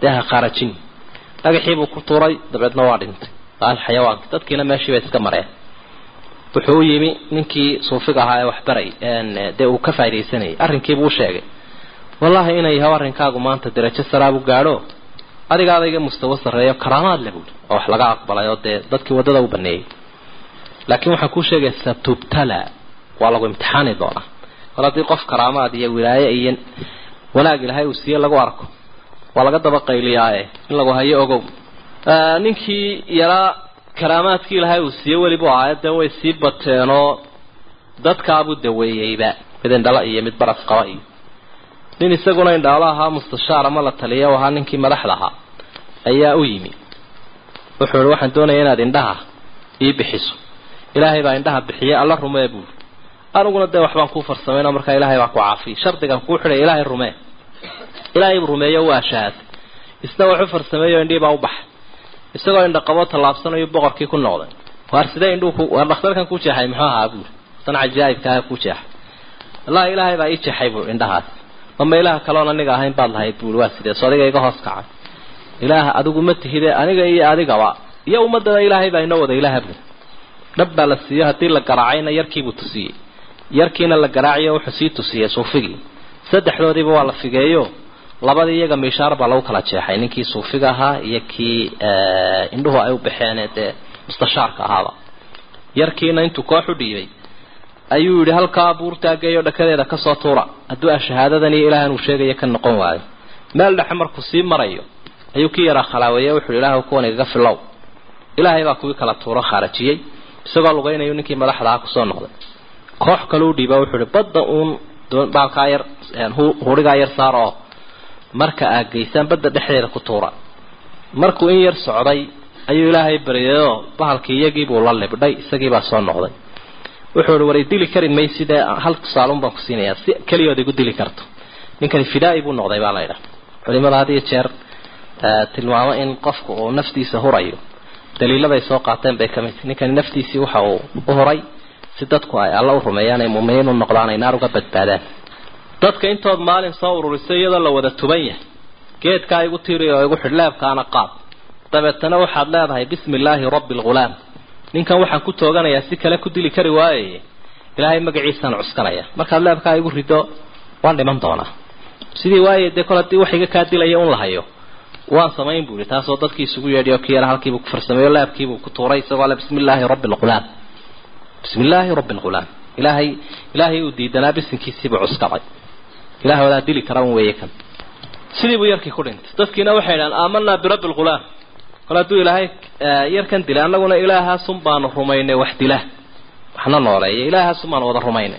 dee ha khaarajin dhagaxiibuu ku tuuray dabeedna waa dhintay qaal xayawaanka dadkiina meeshii bay iska mareen wuxuu u yimi ninkii suufiga ahaa ee waxbaray dee uu ka faa'idaysanayay arrinkiibuu u sheegay wallahi inay yahay arrinkaagu maanta darajo saraabu gaadho adiga adayga mustawa sarreeyo karaamaad le buuli oo wax laga aqbalay oo dee dadkii waddada u baneeyey laakiin waxaan kuu sheegaya satubtala waa lagu imtixaani doonaa kol haddii qof karaamaad iyo wilaaye iyo wanaag ilahay uu siiye lagu arko waa laga daba qayliyaaye in lagu hayo ogow ninkii yaraa karaamaadkii ilaahay uu siiye welibu ahaay dee way sii bateenoo dadkaabuu daweeyeyba mid indhala iyo mid baras qaba iyo nin isaguna indhaalo ahaa mustashaar ama la taliya ahaa ninkii madaxda ahaa ayaa u yimi wuxuu ihi waxaan doonaya inaad indhaha ii bixiso ilaahay baa indhaha bixiyay alla rumee buuri aniguna dee waxbaan kuu farsamayno markaa ilaahay baa ku caafiyay shardigan kuu xidhay ilaahay rumee ilaahay buu rumeeyo waa shahaad isna waxu farsameeyo indhii baa u baxay isagoo indha qabo tallaabsanayo boqorkii ku noqday waar sidee indhuu waar dhakhtarkan ku jeexay muxuu ahaa buuri san cajaa'ibkaaha ku jeexay wallahi ilaahay baa ii jeexay buuri indhahaas mama ilaah kaloon aniga ahayn baad lahayd buuri waa sidee so adiga iga hoos kacay ilaah adigu ma tihide aniga iyo adigaba iyo ummadana ilaahay baa inoo wada ilaaha buuri dhab baa la siiyo haddii la garaacayna yarkiibuu tusiyey yarkiina la garaaciyo wuxuu sii tusiyey suufigii saddexdoodiiba waa la figeeyo labadii iyaga miishaar baa lagu kala jeexay ninkii suufiga ahaa iyo kii indhuhu ay u baxeen dee mustashaarka ahaaba yarkiina intuu koox u dhiibay ayuu yidhi halkaa buurtaageeyo dhakadeeda kasoo tuura hadduu a shahaadadan iyo ilaahan uu sheegaya ka noqon waayo meel dhexe markuu sii marayo ayuu ki yaraa khalaaweeye wuxuu ilaah kuwan igaga filow ilaahay baa kuwii kala tuuro khaarajiyey isagoo lugaynayu ninkii madaxda aha kusoo noqday koox kaleu dhiiba wuxuu ihi badda uun baalkaa yar hurigaa yar saar oo marka aad geysaan badda dhexdeeda ku tuura markuu in yar socday ayuu ilaahay baryayoo bahalkii iyagiibuu la libdhay isagiibaa soo noqday wuxuu ihi war i dili kari maysidee hal tusaalun baan ku siinayaa si keliyood igu dili karto ninkani fidaa-i buu noqday baa laydhaha culimada had iyo jeer tilmaamo in qofku uu naftiisa hurayo daliiladay soo qaateen bay kamid ninkani naftiisii waxa uu u huray si dadku ay alla u rumeeyaan ay muuminiin u noqdaan ay naar uga badbaadaan dadka intood maalin soo ururisay iyadoo la wada tuban yahay geedkaa igu tiri oo igu xidh leebkaana qaad dabeetana waxaad leedahay bismi illaahi rabbi alghulaam ninkan waxaan ku tooganayaa si kale ku dili kari waaye ilaahay magaciisaan cuskanaya markaad leebkaa igu rido waan dhiman doonaa sidii waaye dee kol haddii wax iga kaa dilaya un lahayo waan samayn bu ihi taasoo dadkii isugu yeedhiy oo kii yara halkiibuu ku farsameeyo leebkiibuu ku tuuray isagoo le bismi illaahi rabbi alghulaam bismi illaahi rabbi alghulaam ilaahay ilaahay uu diidanaa bisinkiisiibuu cuskaday ilahay wadaa dili kara un weeye kan sidii buu yarkii ku dhintay dadkiina waxay idhahan aamanaa birabbi alghulaam kol hadduu ilaahay yarkan dilay annaguna ilaahaasun baanu rumaynay wax dila waxna nooleeya ilaahaasun baanu wada rumaynay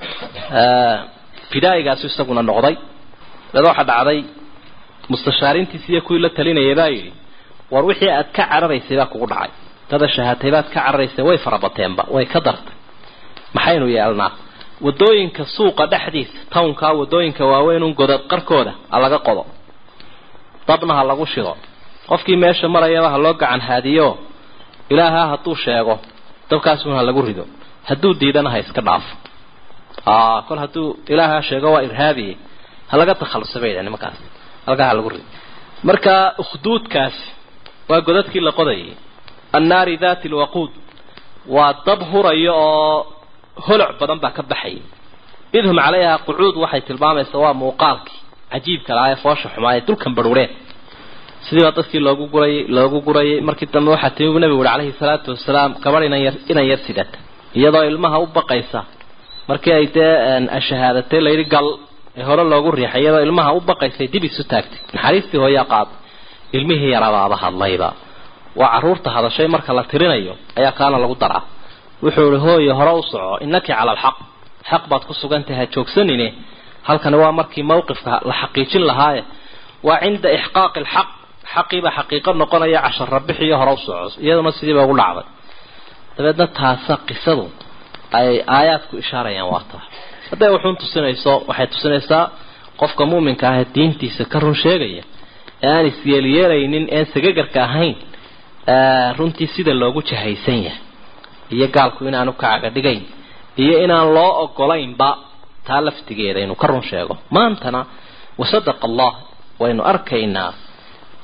fidaa'igaasu isaguna noqday dada waxaa dhacday mustashaarintiisi iyo kuwii la talinayay baa yidhi war wixii aad ka cararaysay baa kugu dhacay dada shahaatay baad ka cararaysay way farabateenba way ka dartay maxaynu yeelnaa wadooyinka suuqa dhexdiisa townkaa wadooyinka waaweynun godad qarkooda ha laga qodo dabna ha lagu shido qofkii meesha marayaba ha loo gacan haadiyo ilaaha hadduu sheego dabkaasun ha lagu rido hadduu diidana ha iska dhaafo kol hadduu ilaaha sheego waa irhaabiye ha laga takhalusa bay yidhaha nimankaas halkaa ha lagu rido marka ukhduudkaasi waa godadkii la qodayay annaari dati lwaquud waa dab hurayo oo holoc badan baa ka baxayay idhum calayha qucuud waxay tilmaamaysaa waa muuqaalkii cajiibka lahaa ee foosha xumaa ee dulkan barhuureen sidii baa dadkii loogu gurayay loogu gurayay markii dambe waxaa timi nabigu uri calayhi salaatu wasalaam gabadh inan yar inan yar sidata iyadoo ilmaha u baqaysa markii ay dee shahaadatay layidhi gal ee hore loogu riixay iyadoo ilmaha u baqaysay dib isu taagtay naxariistii hooyaa qaad ilmihii yarabaaba hadlayba waa carruurta hadashay marka la tirinayo ayaa kaana lagu daraa wuxuu ihi hooye hore u soco innaki cala alxaq xaq baad ku sugantahay ha joogsanine halkani waa markii mawqifka la xaqiijin lahaaye waa cinda ixqaaqi alxaq xaqiibaa xaqiiqo noqonaya cashara bixiyo hore u soco iyaduna sidiiba ugu dhacday dabeedna taasa qisadu ay aayaadku ishaarayaan waa taa hadday wuxuun tusinayso waxay tusinaysaa qofka muuminka ah ee diintiisa ka run sheegaya ee aan isyeelyeelaynin een sagagarka ahayn runtii sida loogu jahaysan yahay iyo gaalku inaanu kacaga dhigayn iyo inaan loo ogolaynba taa laftigeeda inuu ka run sheego maantana wasadaqa allah waynu arkaynaa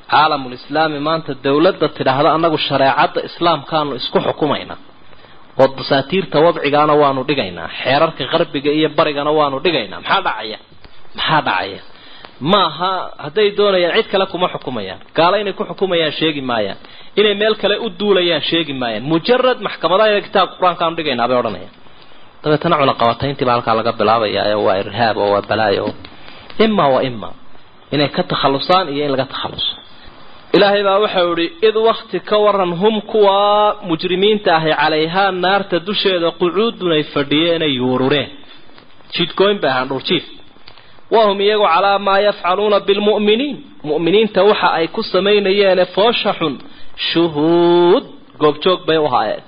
caalamulislaami maanta dawladda tidhaahda annagu shareecadda islaamkaanu isku xukumaynaa oo dasaatiirta wadcigaana waanu dhigaynaa xeerarka qarbiga iyo barigana waanu dhigaynaa maxaa dhacaya maxaa dhacaya maaha hadday doonayaan cid kale kuma xukumayaan gaalo inay ku xukumayaan sheegi maayaan inay meel kale u duulayaan sheegi maayaan mujarad maxkamadaha kitaabka qur-aankaanu dhigaynaa bay odhanayaan dabeetana cunaqabatayntiibaa halkaa laga bilaabaya waa irhaab oo waa balaayo ima wa ima inay ka takhalusaan iyo in laga takhaluso ilaahay baa waxau ihi id wakti ka waran hum kuwa mujrimiinta ahi calayhaa naarta dusheeda qucuudun ay fadhiyeen ay yuurureen jidgooyn bay ahaan dhurjiif wahum iyagu calaa maa yafcaluuna bilmu'miniin mu'miniinta waxa ay ku samaynayeene foosha xun shuhuud goobjoog bay u haayeen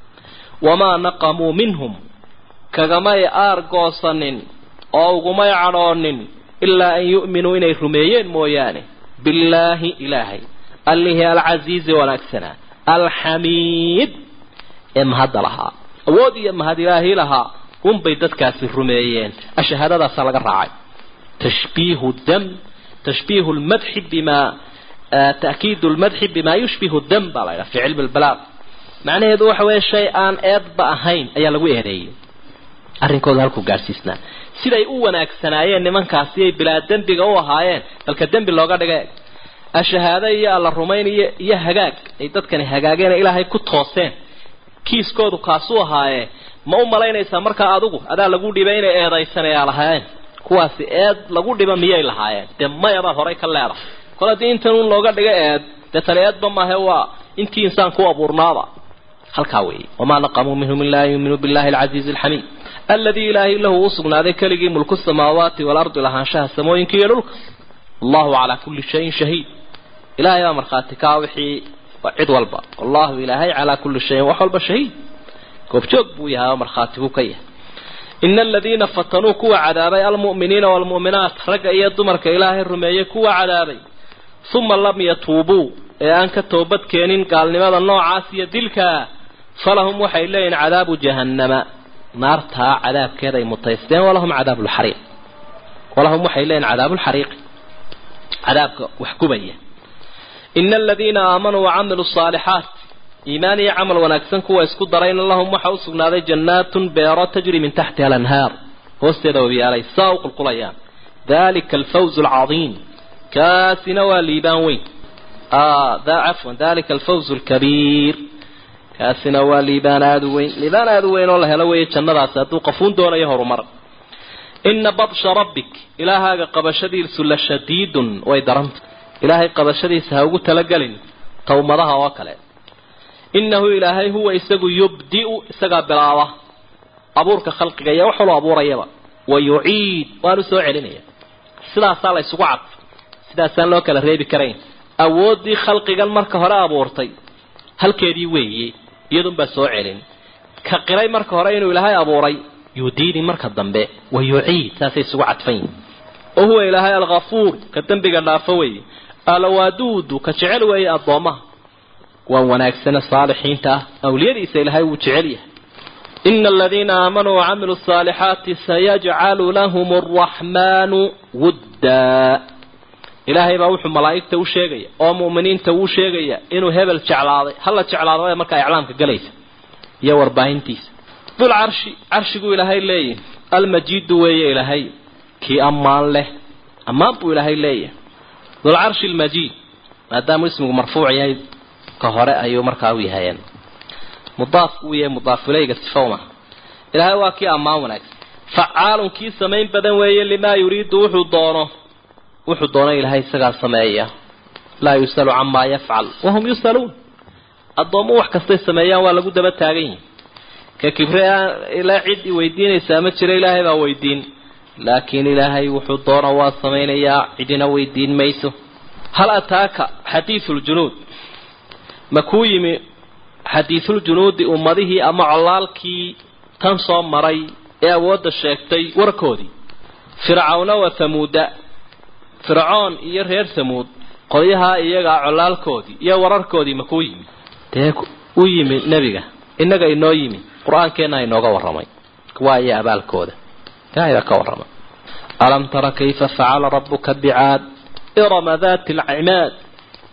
wamaa naqamuu minhum kagamay aar goosanin oo ugumay cadhoonin ilaa an yu'minuu inay rumeeyeen mooyaane billaahi ilaahay allihii alcasiizi wanaagsanaa alxamiid ee mahadda lahaa awood iyo mahad ilaahii lahaa unbay dadkaasi rumeeyeen ashahaadadaasaa laga raacay tashbiihu dam tashbiihu lmadxi bimaa ta'kiidu lmadxi bimaa yushbihu dam baa la ydhaha fi cilmi lbalaaq macnaheedu waxa weeye shay aan eedba ahayn ayaa lagu eedeeyey arrinkooda halkuu gaadhsiisnaa siday u wanaagsanaayeen nimankaasi ay bilaa dembiga u ahaayeen balka dembi looga dhiga ashahaado iyo alla rumayn iyo iyo hagaag ay dadkani hagaageen ilaahay ku tooseen kiiskoodu kaasuu ahaayee ma u malaynaysaa markaa adigu adaa lagu dhibay inay eedaysanayaa lahaayeen kuwaasi eed lagu dhiba miyay lahaayeen dee mayabaad horay ka leedahay kol haddii intan un looga dhiga eed dee tani eedba maahe waa intii insaan ku abuurnaaba halkaa weeye wamaa naqamuu minhum ilaa an yuuminuu billahi alcasiizi alxamiid aladii ilaahay lahu u sugnaaday keligii mulku samaawaati waalardi lahaanshaha samooyinka iyo dhulka allahu calaa kulli shayin shahiid ilahay baa markhaati kaa wixii cid walba allahu ilaahay calaa kulli shayin wax walba shahiid goobjoog buu yahay oo markhaati buu ka yahay ina aladiina fatanuu kuwa cadaabay almu'miniina waalmu'minaat ragga iyo dumarka ilaahay rumeeyey kuwa cadaabay uma lam yatuubuu ee aan ka toobad keenin gaalnimada noocaas iyo dilkaa falahum waxay leeyihin cadaabu jahannama naartaa cadaabkeeda ay mutaysteen walahum cadaabu lxariiq walahum waxay leeyihin cadaabu lxariiqi cadaabka wax gubaya ina aladiina aamanuu wacamiluu saalixaat iimaan iyo camal wanaagsan kuwa isku darayna lahum waxa u sugnaaday jannaatun beero tajri min taxtiha alanhaar hoosteeda wabiyaalay saa u qulqulayaan dalika alfawz alcadiim kaasina waa liibaan weyn cafwan dalika alfawz alkabiir kaasina waa liibaan aada u weyn liibaan aada u weyn oo la helo weeye jannadaasi hadduu qafuun doonayo horumar ina badsha rabbik ilaahaaga qabashadiisu la shadiidun way daranta ilaahay qabashadiisa ha ugu talagelin tawmadaha oo kale innahu ilaahay huwa isagu yubdi'u isagaa bilaaba abuurka khalqiga iyo wax waloo abuurayaba wa yuciid waanu soo celinaya sidaasaa la ysugu cadfay sidaasaan loo kala reebi karayn awooddii khalqigan marka hore abuurtay halkeedii weeye iyadunbaa soo celin ka qiray marka hore inuu ilaahay abuuray yudiini marka dambe wa yuciid saasay isugu cadfan yihin oo huwa ilaahay alghafuur ka dembiga dhaafo weeye alwaaduudu ka jecel weeye addoommaha waan wanaagsane saalixiinta ah awliyadiisa ilaahay wuu jecel yahay ina aladiina aamanuu wacamiluu asaalixaati sayajcalu lahum araxmaanu wuddaa ilaahay baa wuxuu malaa'igta u sheegaya oo mu'miniinta wuu sheegaya inuu hebel jeclaaday hala jeclaado markaa iclaamka galaysa iyo warbaahintiisa dul carshi carshiguu ilaahay leeyahy almajiidu weeye ilaahay kii ammaan leh ammaan buu ilaahay leeyahay dulcarshi almajiid maadaamuu ismigu marfuuc yahay ka hore ayuu markaa u yahayeen mudaaf uu yahay mudaafulayga sifowma ilaahay waa kii ammaan wanaagsan facaalun kii samayn badan weeye limaa yuriidu wuxuu doono wuxuu doono ilaahay isagaa sameeya laa yusalu camaa yafcal wahum yusaluun addoommu wax kastay sameeyaan waa lagu daba taagan yihin ka kibre ilaa cid i weydiinaysaa ma jiro ilaahay baa weydiin laakiin ilaahay wuxuu doona waa samaynayaa cidina weydiin mayso hal ataaka xadiisuljunuud ma kuu yimi xadiisuljunuudi ummadihii ama colaalkii tan soo maray ee awoodda sheegtay warkoodii fircawna wa hamuuda fircoon iyo reer hamuud qolyahaa iyagaa colaalkoodii iyo wararkoodii ma kuu yimi dee u yimi nebiga innaga inoo yimi qur-aankeenna inooga warramay waa iyo abaalkooda ilaahay baa ka warramay alam tara kayfa facala rabuka bicaad irama dati alcimaad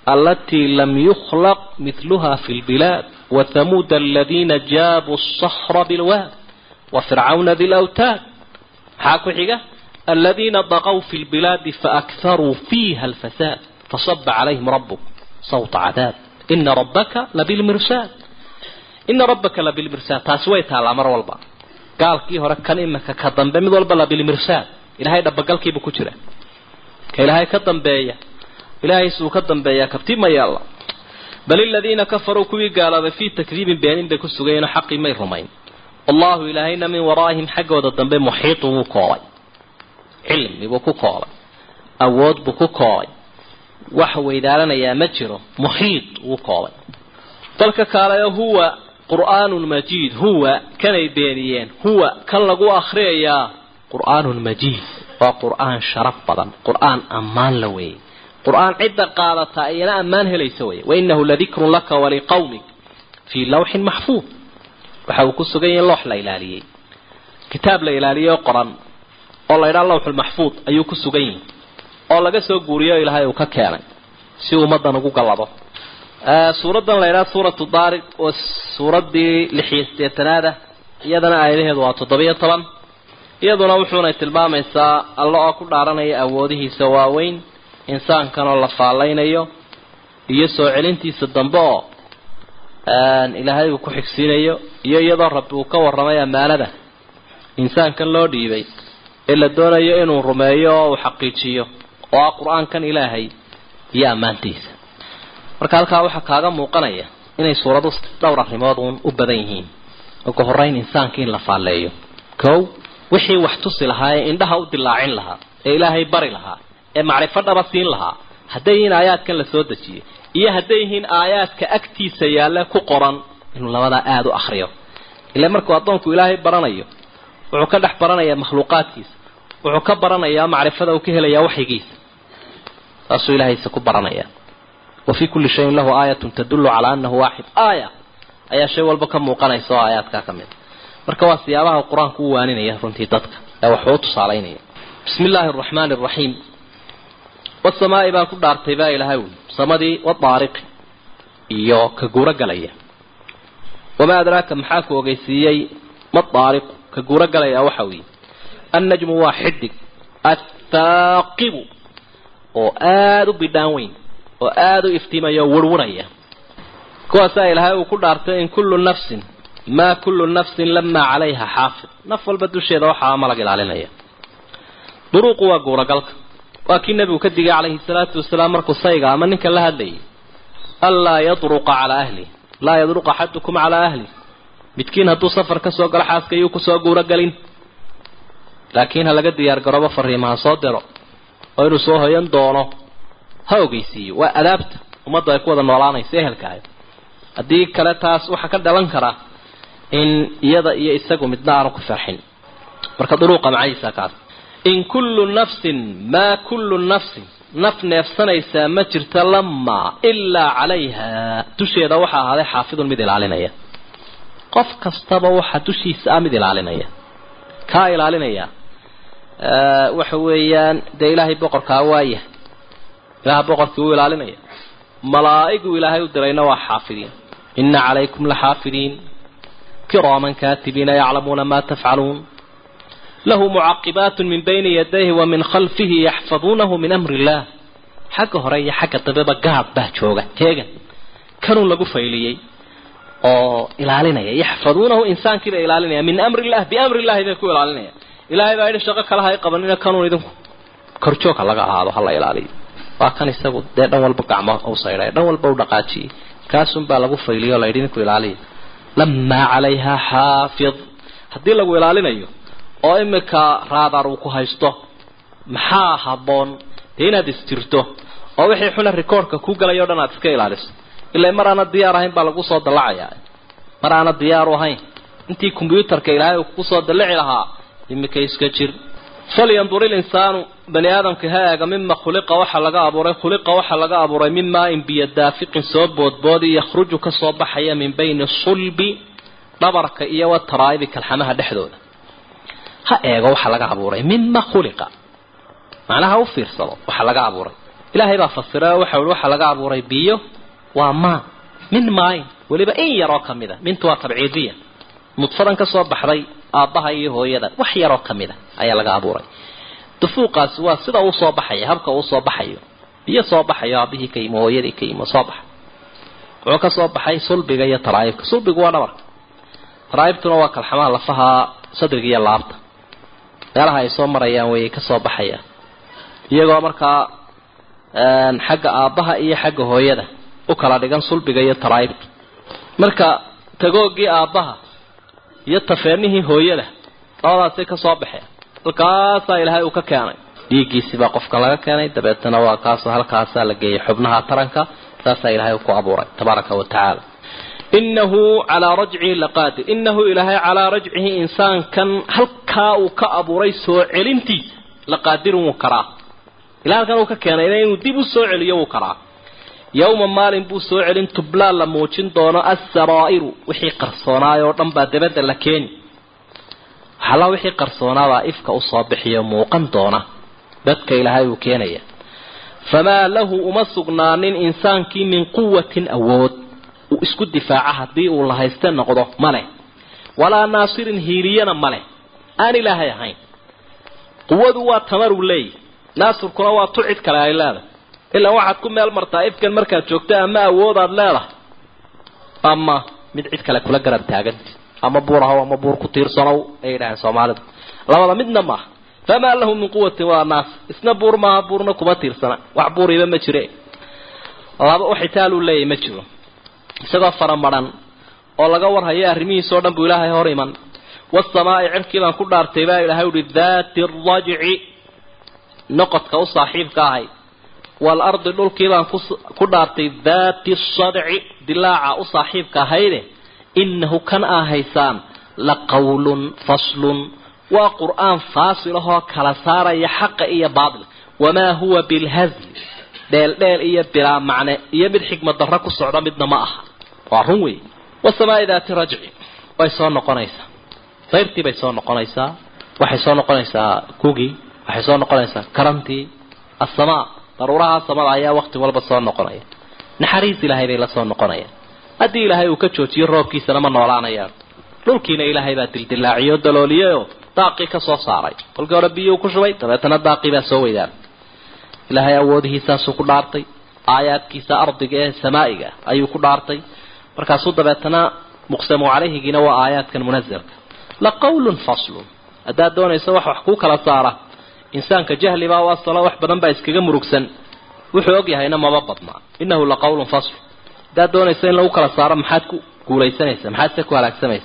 alatii lam yukhlaq midluha fi lbilaad wathamuuda aladiina jaabuu asahra bilwaad wafircawna di lawtaad maxaa ku xiga aladiina daqow fi lbilaadi faakharuu fiiha alfasaad fasaba calayhim rabuk sawta cadaab ina rabbaka labilmirsaad ina rabbaka labilmirsaad taasi way taallaa mar walba gaalkii hore kan imika ka dambe mid walba labilmirsaad ilahay dhabagalkiibu ku jira ka ilaahay ka dambeeya ilaahaysu ka dambeeyaa kabti ma yaalla bal iladiina kafaruu kuwii gaaloobay fii takdiibin beenin bay ku sugayeenoo xaqii may rumayn allahu ilaahayna min waraa'ihim xaggooda dambe muxiitu wuu koobay cilmi buu ku koobay awood buu ku koobay wax weydaalanayaa ma jiro muxiid wuu koobay dalka kaaleyo huwa qur'aanun majiid huwa kanay beeniyeen huwa kan lagu akhriyayaa qur'aanun majiid waa qur'aan sharaf badan qur'aan ammaan la weeyey qur'aan cidda qaadataa iyana ammaan helaysa wey wainahu ladikrun laka waliqawmik fii lawxin maxfuud waxa uu ku sugan yahay loox la ilaaliyey kitaab la ilaaliyey oo qoran oo la ydhaa lawxulmaxfuud ayuu ku sugan yahay oo laga soo guuriyo ilaahay uu ka keenay si ummadan ugu gallado suuraddan la ydhaha suuratu daariq oo suuraddii lixiyo sideetanaada iyadana aayadaheedu waa toddobiyo toban iyaduna wuxuunay tilmaamaysaa alla oo ku dhaaranaya awoodihiisa waaweyn insaankan oo la faallaynayo iyo soo celintiisa dambe oo ilaahay uu ku xigsiinayo iyo iyadoo rabbi uu ka warramay ammaanada insaankan loo dhiibay ee la doonayo inuu rumeeyo oo uu xaqiijiyo oo ah qur-aankan ilaahay iyo ammaantiisa marka halkaa waxaa kaaga muuqanaya inay suuradu dhowr arrimood uun u badan yihiin ugu horreyn insaanka in la faalleeyo kow wixii wax tusi lahaa ee indhaha u dilaacin lahaa ee ilaahay bari lahaa ee macrifo dhaba siin lahaa hadday yihiin aayaadkan la soo dejiyey iyo hadday yihiin aayaadka agtiisa yaalla ku qoran inuu labadaa aada u akriyo ila markuu addoonku ilaahay baranayo wuxuu ka dhex baranayaa makhluuqaadkiisa wuxuu ka baranayaa macrifada uu ka helayaa waxyigiisa saasuu ilaahayse ku baranaya wa fii kulli shayin lahu aayatun tadullu calaa annahu waaxid aaya ayaa shay walba ka muuqanaysa oo aayaadkaa ka mid marka waa siyaabaha qur-aanku u waaninaya runtii dadka ee waxuu u tusaalaynaya bismi illaahi araxmaani araxiim wasamaa'i baan ku dhaartay baa ilahay wy samadii wadaariqi iyo ka guuro galaya wamaa adraaka maxaa ku ogeysiiyey madaariqu ka guuro galaya waxa weeye annajmu waa xidig athaaqibu oo aada u bidhaan weyn oo aada u iftiimaya oo warwaraya kuwaasaa ilaahay uu ku dhaartay in kullu nafsin maa kullu nafsin lamaa calayha xaafid naf walba dusheeda waxaa malag ilaalinaya duruuqu waa guuragalka waa kii nebigu ka digay calayhi salaatu wasalaam markuu sayga ama ninka la hadlayay anlaa yadruqa calaa ahli laa yadruq axadukum calaa ahli midkiin hadduu safar ka soo galo xaaska iyuu kusoo guurogelin laakiin ha laga diyaar garoobo fariima ha soo diro oo inuu soo hoyan doono ha ogeysiiyo waa adaabta ummaddu ay ku wada noolaanayso ehelkaayo haddii kale taas waxaa ka dhalan karaa in iyada iyo isagu midna aanu ku farxin marka duruuqa macayiisa kaas in kullu nafsin maa kullu nafsin naf neefsanaysaa ma jirta lamaa ilaa calayha dusheeda waxaa ahaaday xaafidun mid ilaalinaya qof kastaba waxaa dushiisa ah mid ilaalinaya kaa ilaalinaya waxa weeyaan dee ilaahay boqorkaa waaya ilaha boqorkii uu ilaalinaya malaa'igu ilaahay u dirayna waa xaafidiin ina calaykum laxaafidiin kiraaman kaatibiina yaclamuuna ma tafcaluun lahu mucaqibaat min bayni yadayhi wa min khalfihi yaxfaduunahu min amri illah xagga hore iyo xagga dambeba gaad baa jooga heegan kanuu lagu fayliyey oo ilaalinaya yaxfaduunahu insaankiiba ilaalinaya min amri illah biamri illahi bay ku ilaalinaya ilahay baa yidhi shaqo kale hay qabanina kanuun idinku korjoogha laga ahaado hala ilaaliyo waa kan isagu dee dhan walba gacmo u saydhay dhan walba u dhaqaajiyey kaasun baa lagu fayliyo la yidhi idinku ilaaliya lamaa calayha xaafid haddii lagu ilaalinayo oo imika raadar uu ku haysto maxaa habboon dee inaad isjirto oo wixii xuna recordka ku galayo o dhan aad iska ilaaliso ilaa mar aana diyaar ahayn baa lagu soo dallacayaa mar aana diyaaru ahayn intii combyuutarka ilaahay uu kugu soo dallaci lahaa imika iska jir falyandur ilinsaanu bani aadamka ha eega mima khuliqa waxaa laga abuuray khuliqa waxaa laga abuuray min maain biyo daafiqin soo boodboodi yakhruju ka soo baxaya min bayni sulbi dhabarka iyo wataraa'ibi kalxamaha dhexdooda ha eego waxaa laga abuuray mima khuliqa macnaha u fiirsado waxaa laga abuuray ilaahay baa fasiray oo waxa uhi waxaa laga abuuray biyo waa maa min maayn weliba in yaroo ka mid a mintu waa tabciidiya nudfadan ka soo baxday aabbaha iyo hooyada wax yaroo ka mid a ayaa laga abuuray dufuuqaasi waa sida uu soo baxaya habka uu soo baxayo biyo soo baxayo aabbihii ka yimi hooyadii ka yimi soo baxa wuxuu ka soo baxay sulbiga iyo taraa'ibka sulbigu waa dhabarka taraa'ibtuna waa kalxamaha lafaha sadriga iyo laabta meelaha ay soo marayaan way ka soo baxayaan iyagoo markaa xagga aabbaha iyo xagga hooyada u kala dhigan sulbiga iyo taraa'ibta marka tagoogii aabbaha iyo tafeenihii hooyada labadaasay ka soo baxeen halkaasaa ilaahay uu ka keenay dhiiggiisii baa qofka laga keenay dabeetana waa kaasoo halkaasaa la geeyay xubnaha taranka saasaa ilaahay ku abuuray tabaaraka wa tacaala inahu calaa rajcihi laqaadir inahu ilaahay calaa rajcihi insaankan halkaa uu ka abuuray soo celintiisa laqaadirun wuu karaa ilaa halkan uu ka keenayna inuu dib u soo celiyo wuu karaa yowma maalin buu soo celin tublaa la muujin doono asaraa'iru wixii qarsoonaay oo dhan baa dabadda la keeni waxalla wixii qarsoonaabaa ifka usoo bixiyo muuqan doona dadka ilaahay uu keenaya famaa lahu uma sugnaanin insaankii min quwatin awood uu isku difaaca haddii uu la hayste noqdo maleh walaa naasirin hiiliyana maleh aan ilaahay ahayn quwadu waa tamaruu leeyahy naasirkuna waa tu cid kale ay leedahay ilaa waxaad ku meel martaa ifkan markaad joogto ama awoodaad leedahay ama mid cid kale kula garab taaganta ama buur ahow ama buur ku tiirsanow ay yidhaaheen soomaalidu labada midna maaha famaa lahu min quwatin waa naas isna buur maaha buurna kuma tiirsana wax buuriba ma jire laba waxitaaluu leeyahy ma jiro isagoo faramaran oo laga warhayo arrimihiisa o dhan buu ilaahay hor iman wasamaa'i cirkii baan ku dhaartay baa ilaahay uhi daati rajci noqodka u saaxiibka ahay waalardi dhulkii baan ku dhaartay daati sadci dilaaca u saaxiibka ahayde inahu kan aa haysaan la qawlun faslun waa qur-aan faasil ahoo kala saaraya xaqa iyo baatil wamaa huwa bilhazli dheeldheel iyo bilaa macne iyo mid xikmad darro ku socda midna ma aha waa run wey wasamaa'i daati rajci way soo noqonaysaa dayrtii bay soo noqonaysaa waxay soo noqonaysaa kugii waxay soo noqonaysaa karantii assamaa daruuraha samada ayaa waqti walba soo noqonaya naxariis ilaahay bay la soo noqonayaan haddii ilaahay uu ka joojiyo roobkiisana ma noolaanayaan dhulkiina ilaahay baa dildilaaciyo dalooliyayoo daaqii ka soo saaray kolkii hore biyuu ku shubay dabeetana daaqii baa soo weydaan ilaahay awoodihiisaasuu ku dhaartay aayaadkiisa ardiga ee samaa'iga ayuu ku dhaartay markaasuu dabeetana muqsamu calayhigiina waa aayaadkan munazalka la qawlun faslun haddaad doonayso wax wax kuu kala saara insaanka jahlibaa waa salo wax badan baa iskaga murugsan wuxuu og yahayna maba badnaa innahu la qawlun fasl haddaad doonayso in lagu kala saaro maxaad ku guulaysanaysa maxaad se ku halaagsamaysa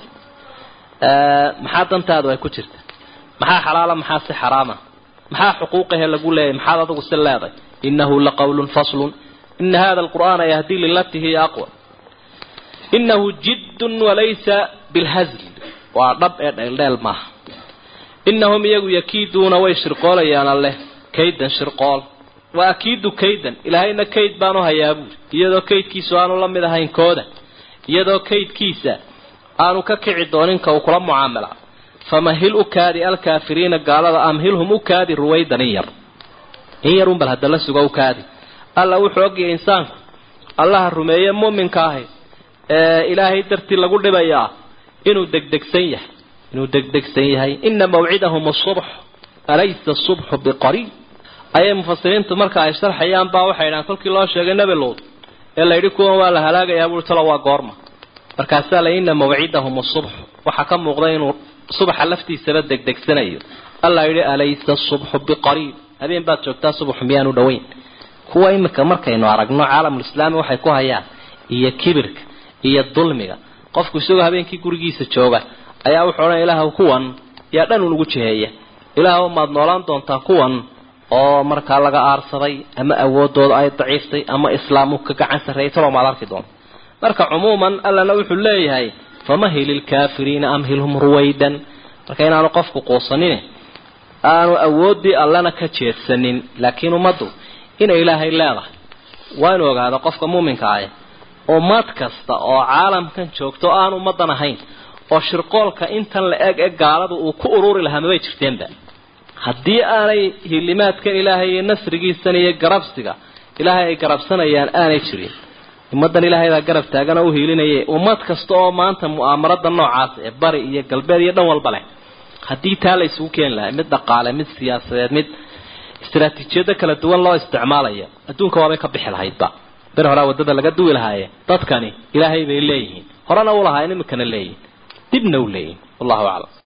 maxaa dantaadu ay ku jirta maxaa xalaala maxaa si xaraama maxaa xuquuqahe lagu leeyahy maxaad adigu si leeday innahu la qawlun faslun ina hada alqur'aana yahdi lilati hiya aqwa inahu jiddun walaysa bilhazl waa dhab ee dheeldheel maaha inahum iyagu yakiiduuna way shirqoolayaan alleh kaydan shirqool wa akiidu kaydan ilaahayna kayd baanu hayaa buuri iyadoo kaydkiisu aanu la mid ahayn kooda iyadoo kaydkiisa aanu ka kici doonin ka uu kula mucaamala famahil u kaadi alkaafiriina gaalada amhilhum u kaadi ruwaydan in yar in yarun bal hadda la sugo u kaadi alla wuxuu ogyahay insaanku allaha rumeeye muuminka ahi ee ilaahay dartii lagu dhibayaa inuu degdegsan yahay inuu degdegsan yahay ina mawcidahum asubx alaysa asubxu biqariib ayay mufasiriintu marka ay sharxayaan baa waxay dhahaan kolkii loo sheegay nebi luud ee la yidhi kuwan waa la halaagayaa buui talo waa goorma markaasaa la ina mawcidahum asubx waxaa ka muuqda inuu subaxa laftiisaba degdegsanayo alla yidhi alaysa asubxu biqariib habeen baad joogtaa subaxu miyaanu dhoweyn kuwa imika markaynu aragno caalamulislaami waxay ku hayaan iyo kibirka iyo dulmiga qofku isagoo habeenkii gurigiisa jooga ayaa wuxuu odhan ilaahw kuwan yaa dhan unugu jiheeya ilaahw maad noolaan doontaa kuwan oo markaa laga aarsaday ama awoodooda ay daciiftay ama islaamu ka gacan sarreeyay talo maad arki doonta marka cumuuman allana wuxuu leeyahay famahil ilkaafiriina amhilhum ruwaydan marka inaanu qofku quusanin aanu awooddii allana ka jeedsanin laakiin ummaddu inay ilaahay leedahay waa inu ogaado qofka muuminka ah ummad kasta oo caalamkan joogto aan ummadan ahayn oo shirqoolka intan la eg ee gaaladu uu ku ururi lahaa mabay jirteenba haddii aanay hilimaadkan ilaahay iyo nasrigiisan iyo garabsiga ilaahay ay garabsanayaan aanay jirin ummaddan ilaahay baa garab taagan oo u hiilinaya ummad kasta oo maanta mu'aamarada noocaas ee bari iyo galbeed iyo dhan walba leh haddii taa la isugu keeni lahay mid dhaqaale mid siyaasadeed mid istaraatiijiyado kala duwan loo isticmaalayo adduunka waabay ka bixi lahaydba ber horaa waddada laga duwi lahaaye dadkani ilaahay bay leeyihiin horena u lahaayeen iminkana leeyihin dibna u leeyihin wallahu aclam